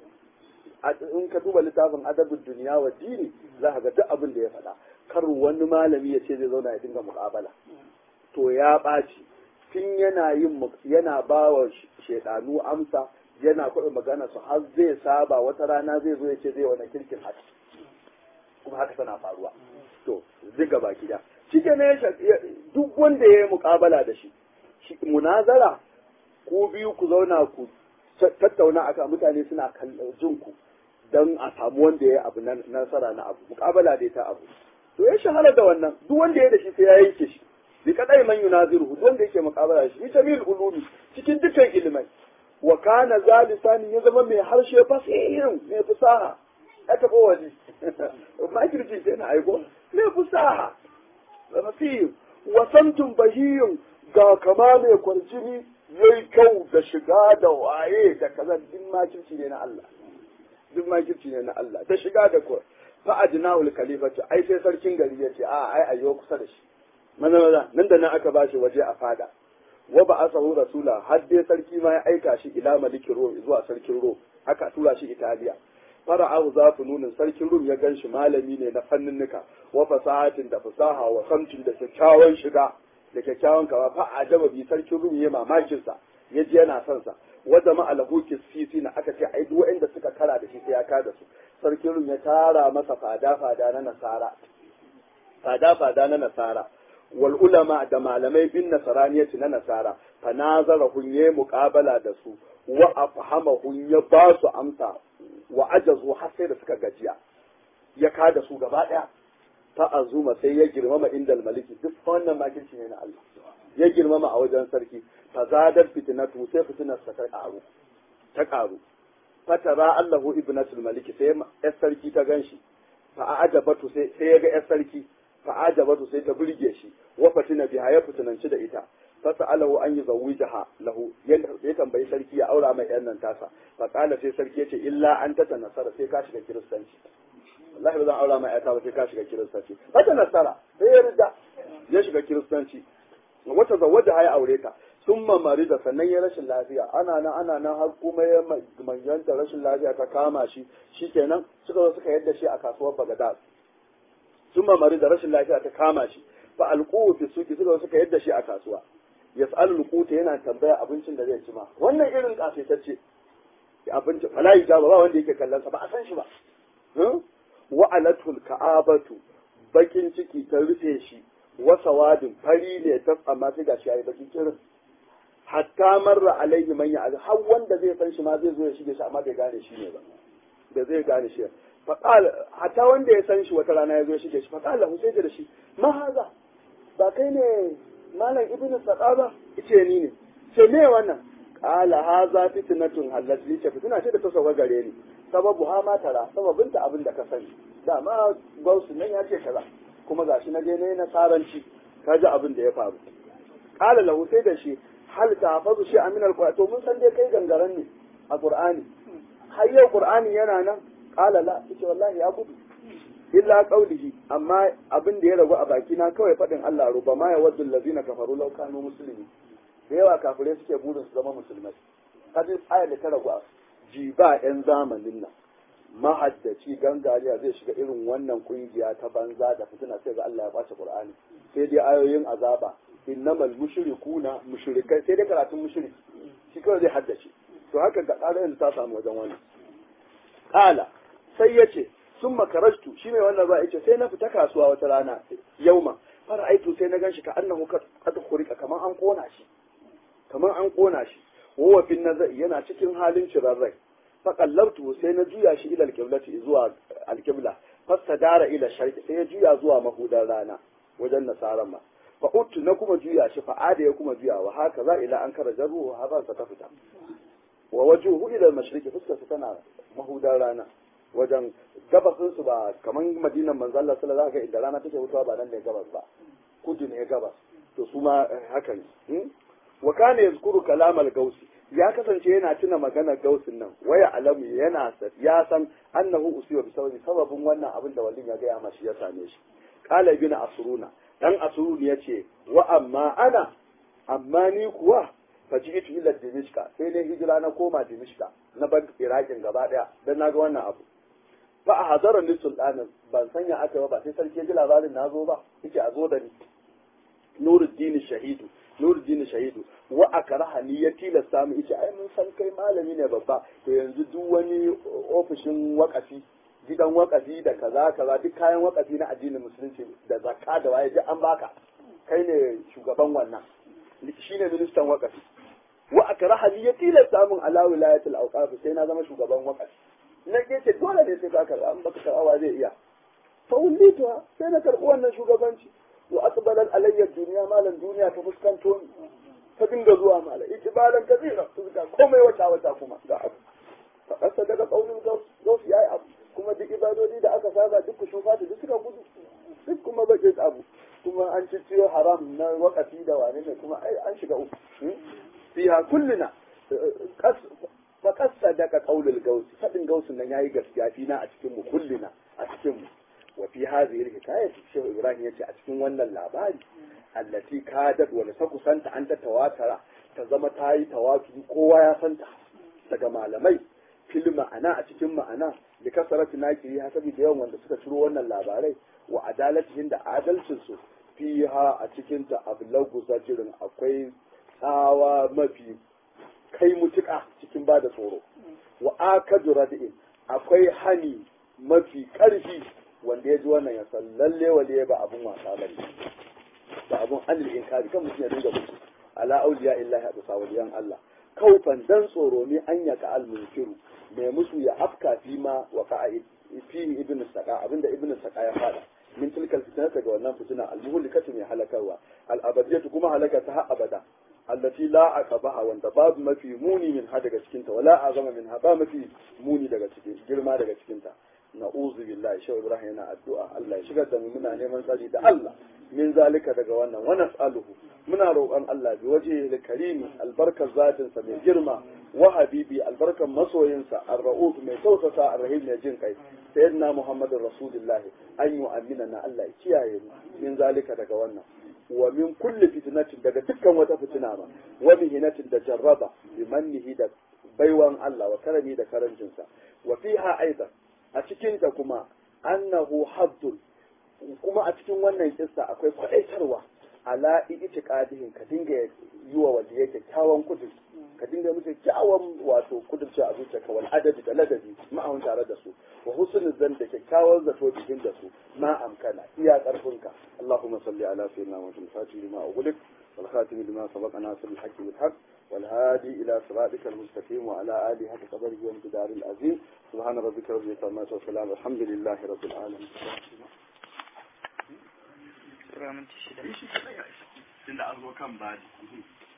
in ka duba littafin adabin duniya wa dini za ka ga duk abin da ya faɗa kar wani malami ya ce zai zauna ya dinga muƙabala to ya ɓaci tun yana yin yana ba wa shaidanu amsa yana kuɗin magana su har zai saba wata rana zai zo ya ce zai wani kirkin haka kuma haka tana faruwa to ziga baki da shi ne duk wanda ya yi muƙabala da shi munazara ko biyu ku zauna ku tattauna aka mutane suna jin ku don a samu wanda ya yi abu na nasara na abu muƙabala dai ta abu to ya shahara da wannan duk wanda ya da shi sai ya yanke shi bi kadai man yunaziru duk wanda yake muƙabala shi ita mil ulumi cikin dukkan ilimai wa kana zalisani ya zama mai harshe fasihin mai fasaha ya taɓa wani makirci ke na aiko mai fasaha fasihin wasantun bahiyun ga kama mai kwarjini yayi kyau da shiga da waye da kaza duk makirci ne na Allah duk makirci ne na Allah da shiga da kuwa fa ajnaul khalifatu ai sai sarkin gari ya ce a ai ayyo kusa da shi maza maza nan da nan aka bashi waje a fada wa ba asahu rasula har dai sarki ma ya aika shi ila maliki rom zuwa sarkin rom aka tura shi italiya fara'ahu zafu nunin sarkin rum ya ganshi malami ne na fanninnika wa fasahatin da fasaha wa samtin da kyakkyawan shiga da kyakkyawan kama fa ajaba bi sarkin rum ya mamakin sa ya ji yana son sa wa jama'a lahu kisfisi na aka ce ai duk waɗanda suka kara da shi sai ya kada su sarkin rum ya tara masa fada fada na nasara fada fada na nasara wal ulama da malamai bin nasaraniyati na nasara fa nazara hun yayi muqabala da su wa afhamahun ya ba su amsa wa ajazu har sai da suka gajiya ya kada su gaba daya fa azuma sai ya girmama indal maliki duk wannan makirci ne na Allah ya girmama a wajen sarki fa zadar fitnatu sai fitnar sa ta karu ta karu fatara Allahu ibnatul maliki sai ya sarki ta ganshi fa ajabatu sai sai ya ga yar sarki fa ajabatu sai ta burge shi wa fatina biha ya fitinanci da ita fasa'alahu an yuzawwijaha lahu ya tambayi sarki ya aura mai yan nan tasa fa qala sai sarki yace illa an ta nasara sai ka shiga kiristanci wallahi ba zan aura mai yata ba sai ka shiga kiristanci fata nasara sai ya rida ya shiga kiristanci wata zawaja ya aure ta summa marida sannan ya rashin lafiya ana nan ana nan har kuma ya manyanta rashin lafiya ta kama shi shikenan suka zo suka yadda shi a kasuwar Baghdad summa marida rashin lafiya ta kama shi fa alquhu fi suki suka zo suka yadda shi a kasuwa yas'alul quta yana tambaya abincin da zai ci ma wannan irin kafetacce abincin fala ijaba ba wanda yake kallon sa ba a san shi ba wa alatul ka'abatu bakin ciki ta rufe shi wa sawadin fari ne ta amma sai gashi yayi bakin kirin hatta marra alaihi man ya har wanda zai san shi ma zai zo ya shige shi amma bai gane shi ne ba da zai gane shi faqala hatta wanda ya san shi wata rana ya zo shige shi faqala hu sai da shi ma haza ba kai ne malam ibnu saqaba yace ni ne ce me wannan qala haza fitnatun halat li ce fitna ce da ta sauka gare ni sababu ha ma tara sababinta abin da ka sani dama gausu nan ya ce kaza kuma gashi na je ne na saranci kaji abin da ya faru qala lahu sai da shi hal tahfazu shi min alquran to mun san dai kai gangaren ne a qur'ani har yau qur'ani yana nan qala la yace wallahi ya gudu illa qawlihi amma abin da ya ragu a baki na kawai fadin Allah ruba ma ya waddu allazina kafaru law kanu muslimin da yawa kafirai suke burin su zama musulmai kaji ayar da ta ragu a ji ba yan zamanin nan mahaddaci gangariya zai shiga irin wannan kungiya ta banza da fitina sai ga Allah ya kwace Qur'ani sai dai ayoyin azaba innamal mushrikuna mushrikai sai dai karatun mushriki shi kawai zai haddace to haka ga ƙarar ta samu wajen wannan kala sai yace sun makarashtu shi mai wannan ba yace sai na fita kasuwa wata rana yauma fara aitu sai na ganshi ka annahu kad khurika kaman an kona shi kaman an kona shi wa fin nazai yana cikin halin cirarrai faƙallabtu sai na juya shi ila alƙiblati zuwa alƙibla dara ila sharqi sai ya juya zuwa mahudar rana wajen nasaran ma fa uttu na kuma juya shi fa ada ya kuma juya wa haka za ila an kara jarru ha ba ta fita wa wajuhu ila al-mashriqi fuskar sa tana mahudar rana wajen gabasin su ba kaman madinan manzo Allah sallallahu alaihi wasallam inda rana take fitowa ba nan ne gabas ba kudu ne gabas to su ma haka ne wa kana yazkuru kalam al-gausi ya kasance yana tuna maganar gausin nan waya alamu yana ya san annahu usiwa bi sababi sababin wannan abin da wallin ya gaya mashi ya same shi qala ibn asruna dan asrun yace wa amma ana amma ni kuwa faji'tu ila dimishka sai ne hijira na koma dimishka na bar iraqin gaba daya dan naga wannan abu fa a hazara ni sultanin ban sanya aka ba ba sai sarki ya ji labarin na zo ba yake a zo da ni nuruddin shahidu nuruddin shahidu wa akraha ni ya tilasta mu yace ai mun san kai malami ne babba to yanzu duk wani ofishin wakafi gidan wakafi da kaza kaza duk kayan wakafi na addinin musulunci da zakka da waye duk an baka kai ne shugaban wannan shine ministan wakafi wa akraha ni ya tilasta mun ala wilayatul awqaf sai na zama shugaban wakafi na ce dole ne sai ka karba an baka karba zai iya fa wulituha sai na karbi wannan shugabanci wa aqbalat alayya duniya malan duniya ta fuskanto ni ta dinga zuwa mala itibaran kasira fuska komai wata wata kuma ga abu fa kasa daga kaunin gaus yayi abu kuma duk ibadodi da aka saba duk ku shufa da duk suka gudu duk kuma baje abu kuma an cicciyo haram na wakafi da wane ne kuma ai an shiga uku fiha kullina fa kasa daga kaulul gaus fadin gausin nan yayi gaskiya fina a cikin mu kullina a cikin mu wa fi hadhihi alhikayah shehu ibrahim yace a cikin wannan labari allati kadat wa ta kusanta an ta tawatara ta zama ta yi tawaturi kowa ya santa daga malamai fil ma'ana a cikin ma'ana da kasarati nakiri ha saboda yawan wanda suka ciro wannan labarai wa adalatihin da adalcin su fiha a cikin ta ablagu zajirin akwai tsawa mafi kai mutuka cikin bada tsoro wa akadu radin akwai hani mafi karfi wanda ya ji wannan ya san lalle wale ba abun wasa bane da abun anil inkari kan mutum ya dinga mutu ala auliya illahi abu sawaliyan Allah kaufan dan tsoro ne an yaka al munkiru mai musu ya afka fi ma wa ka fi ibn saqa abinda ibn saqa ya fada min tilkal fitnata ga wannan fitina al muhlikatu mai halakarwa al abadiyatu kuma halaka ta har abada allati la aqabaha wanda babu mafi muni min ha daga cikinta wala azama min ha ba mafi muni daga cikin girma daga cikinta na'uzu billahi shehu ibrahim yana addu'a Allah ya shigar da mu muna neman tsari da Allah min zalika daga wannan wa nas'aluhu muna roƙon Allah bi waje da karimi albarkar zatin sa mai girma wa habibi albarkar masoyinsa ar-ra'uf mai tausasa ar-rahim mai jin kai sayyidina muhammadur rasulullahi an yu'amina na Allah ya kiyaye mu min zalika daga wannan wa min kulli fitnatin daga dukkan wata fitina ma wa mihinatin da jarraba bi mannihi da baiwan Allah wa karami da karancinsa wa fiha aidan a cikinta kuma annahu haddun kuma a cikin wannan kissa akwai kwadaitarwa ala itiqadihin ka dinga yi wa wanda yake kyawun kudur ka dinga musu kyawun wato kudurci a zuciyarka wal adadi da ladabi ma'ahun tare da su wa husnul zan da kyakkyawan zato jikin da su ma amkana iya karfinka Allahumma salli ala sayyidina Muhammad fatih lima ughliq wal khatim lima sabaqa nasir al haqq bil haqq والهادي إلى صراطك المستقيم وعلى آله حق قدره وامتدار العظيم سبحان ربك رب العزة والسلام الحمد لله رب العالمين Sura minti shida. Tunda an zo kan badi.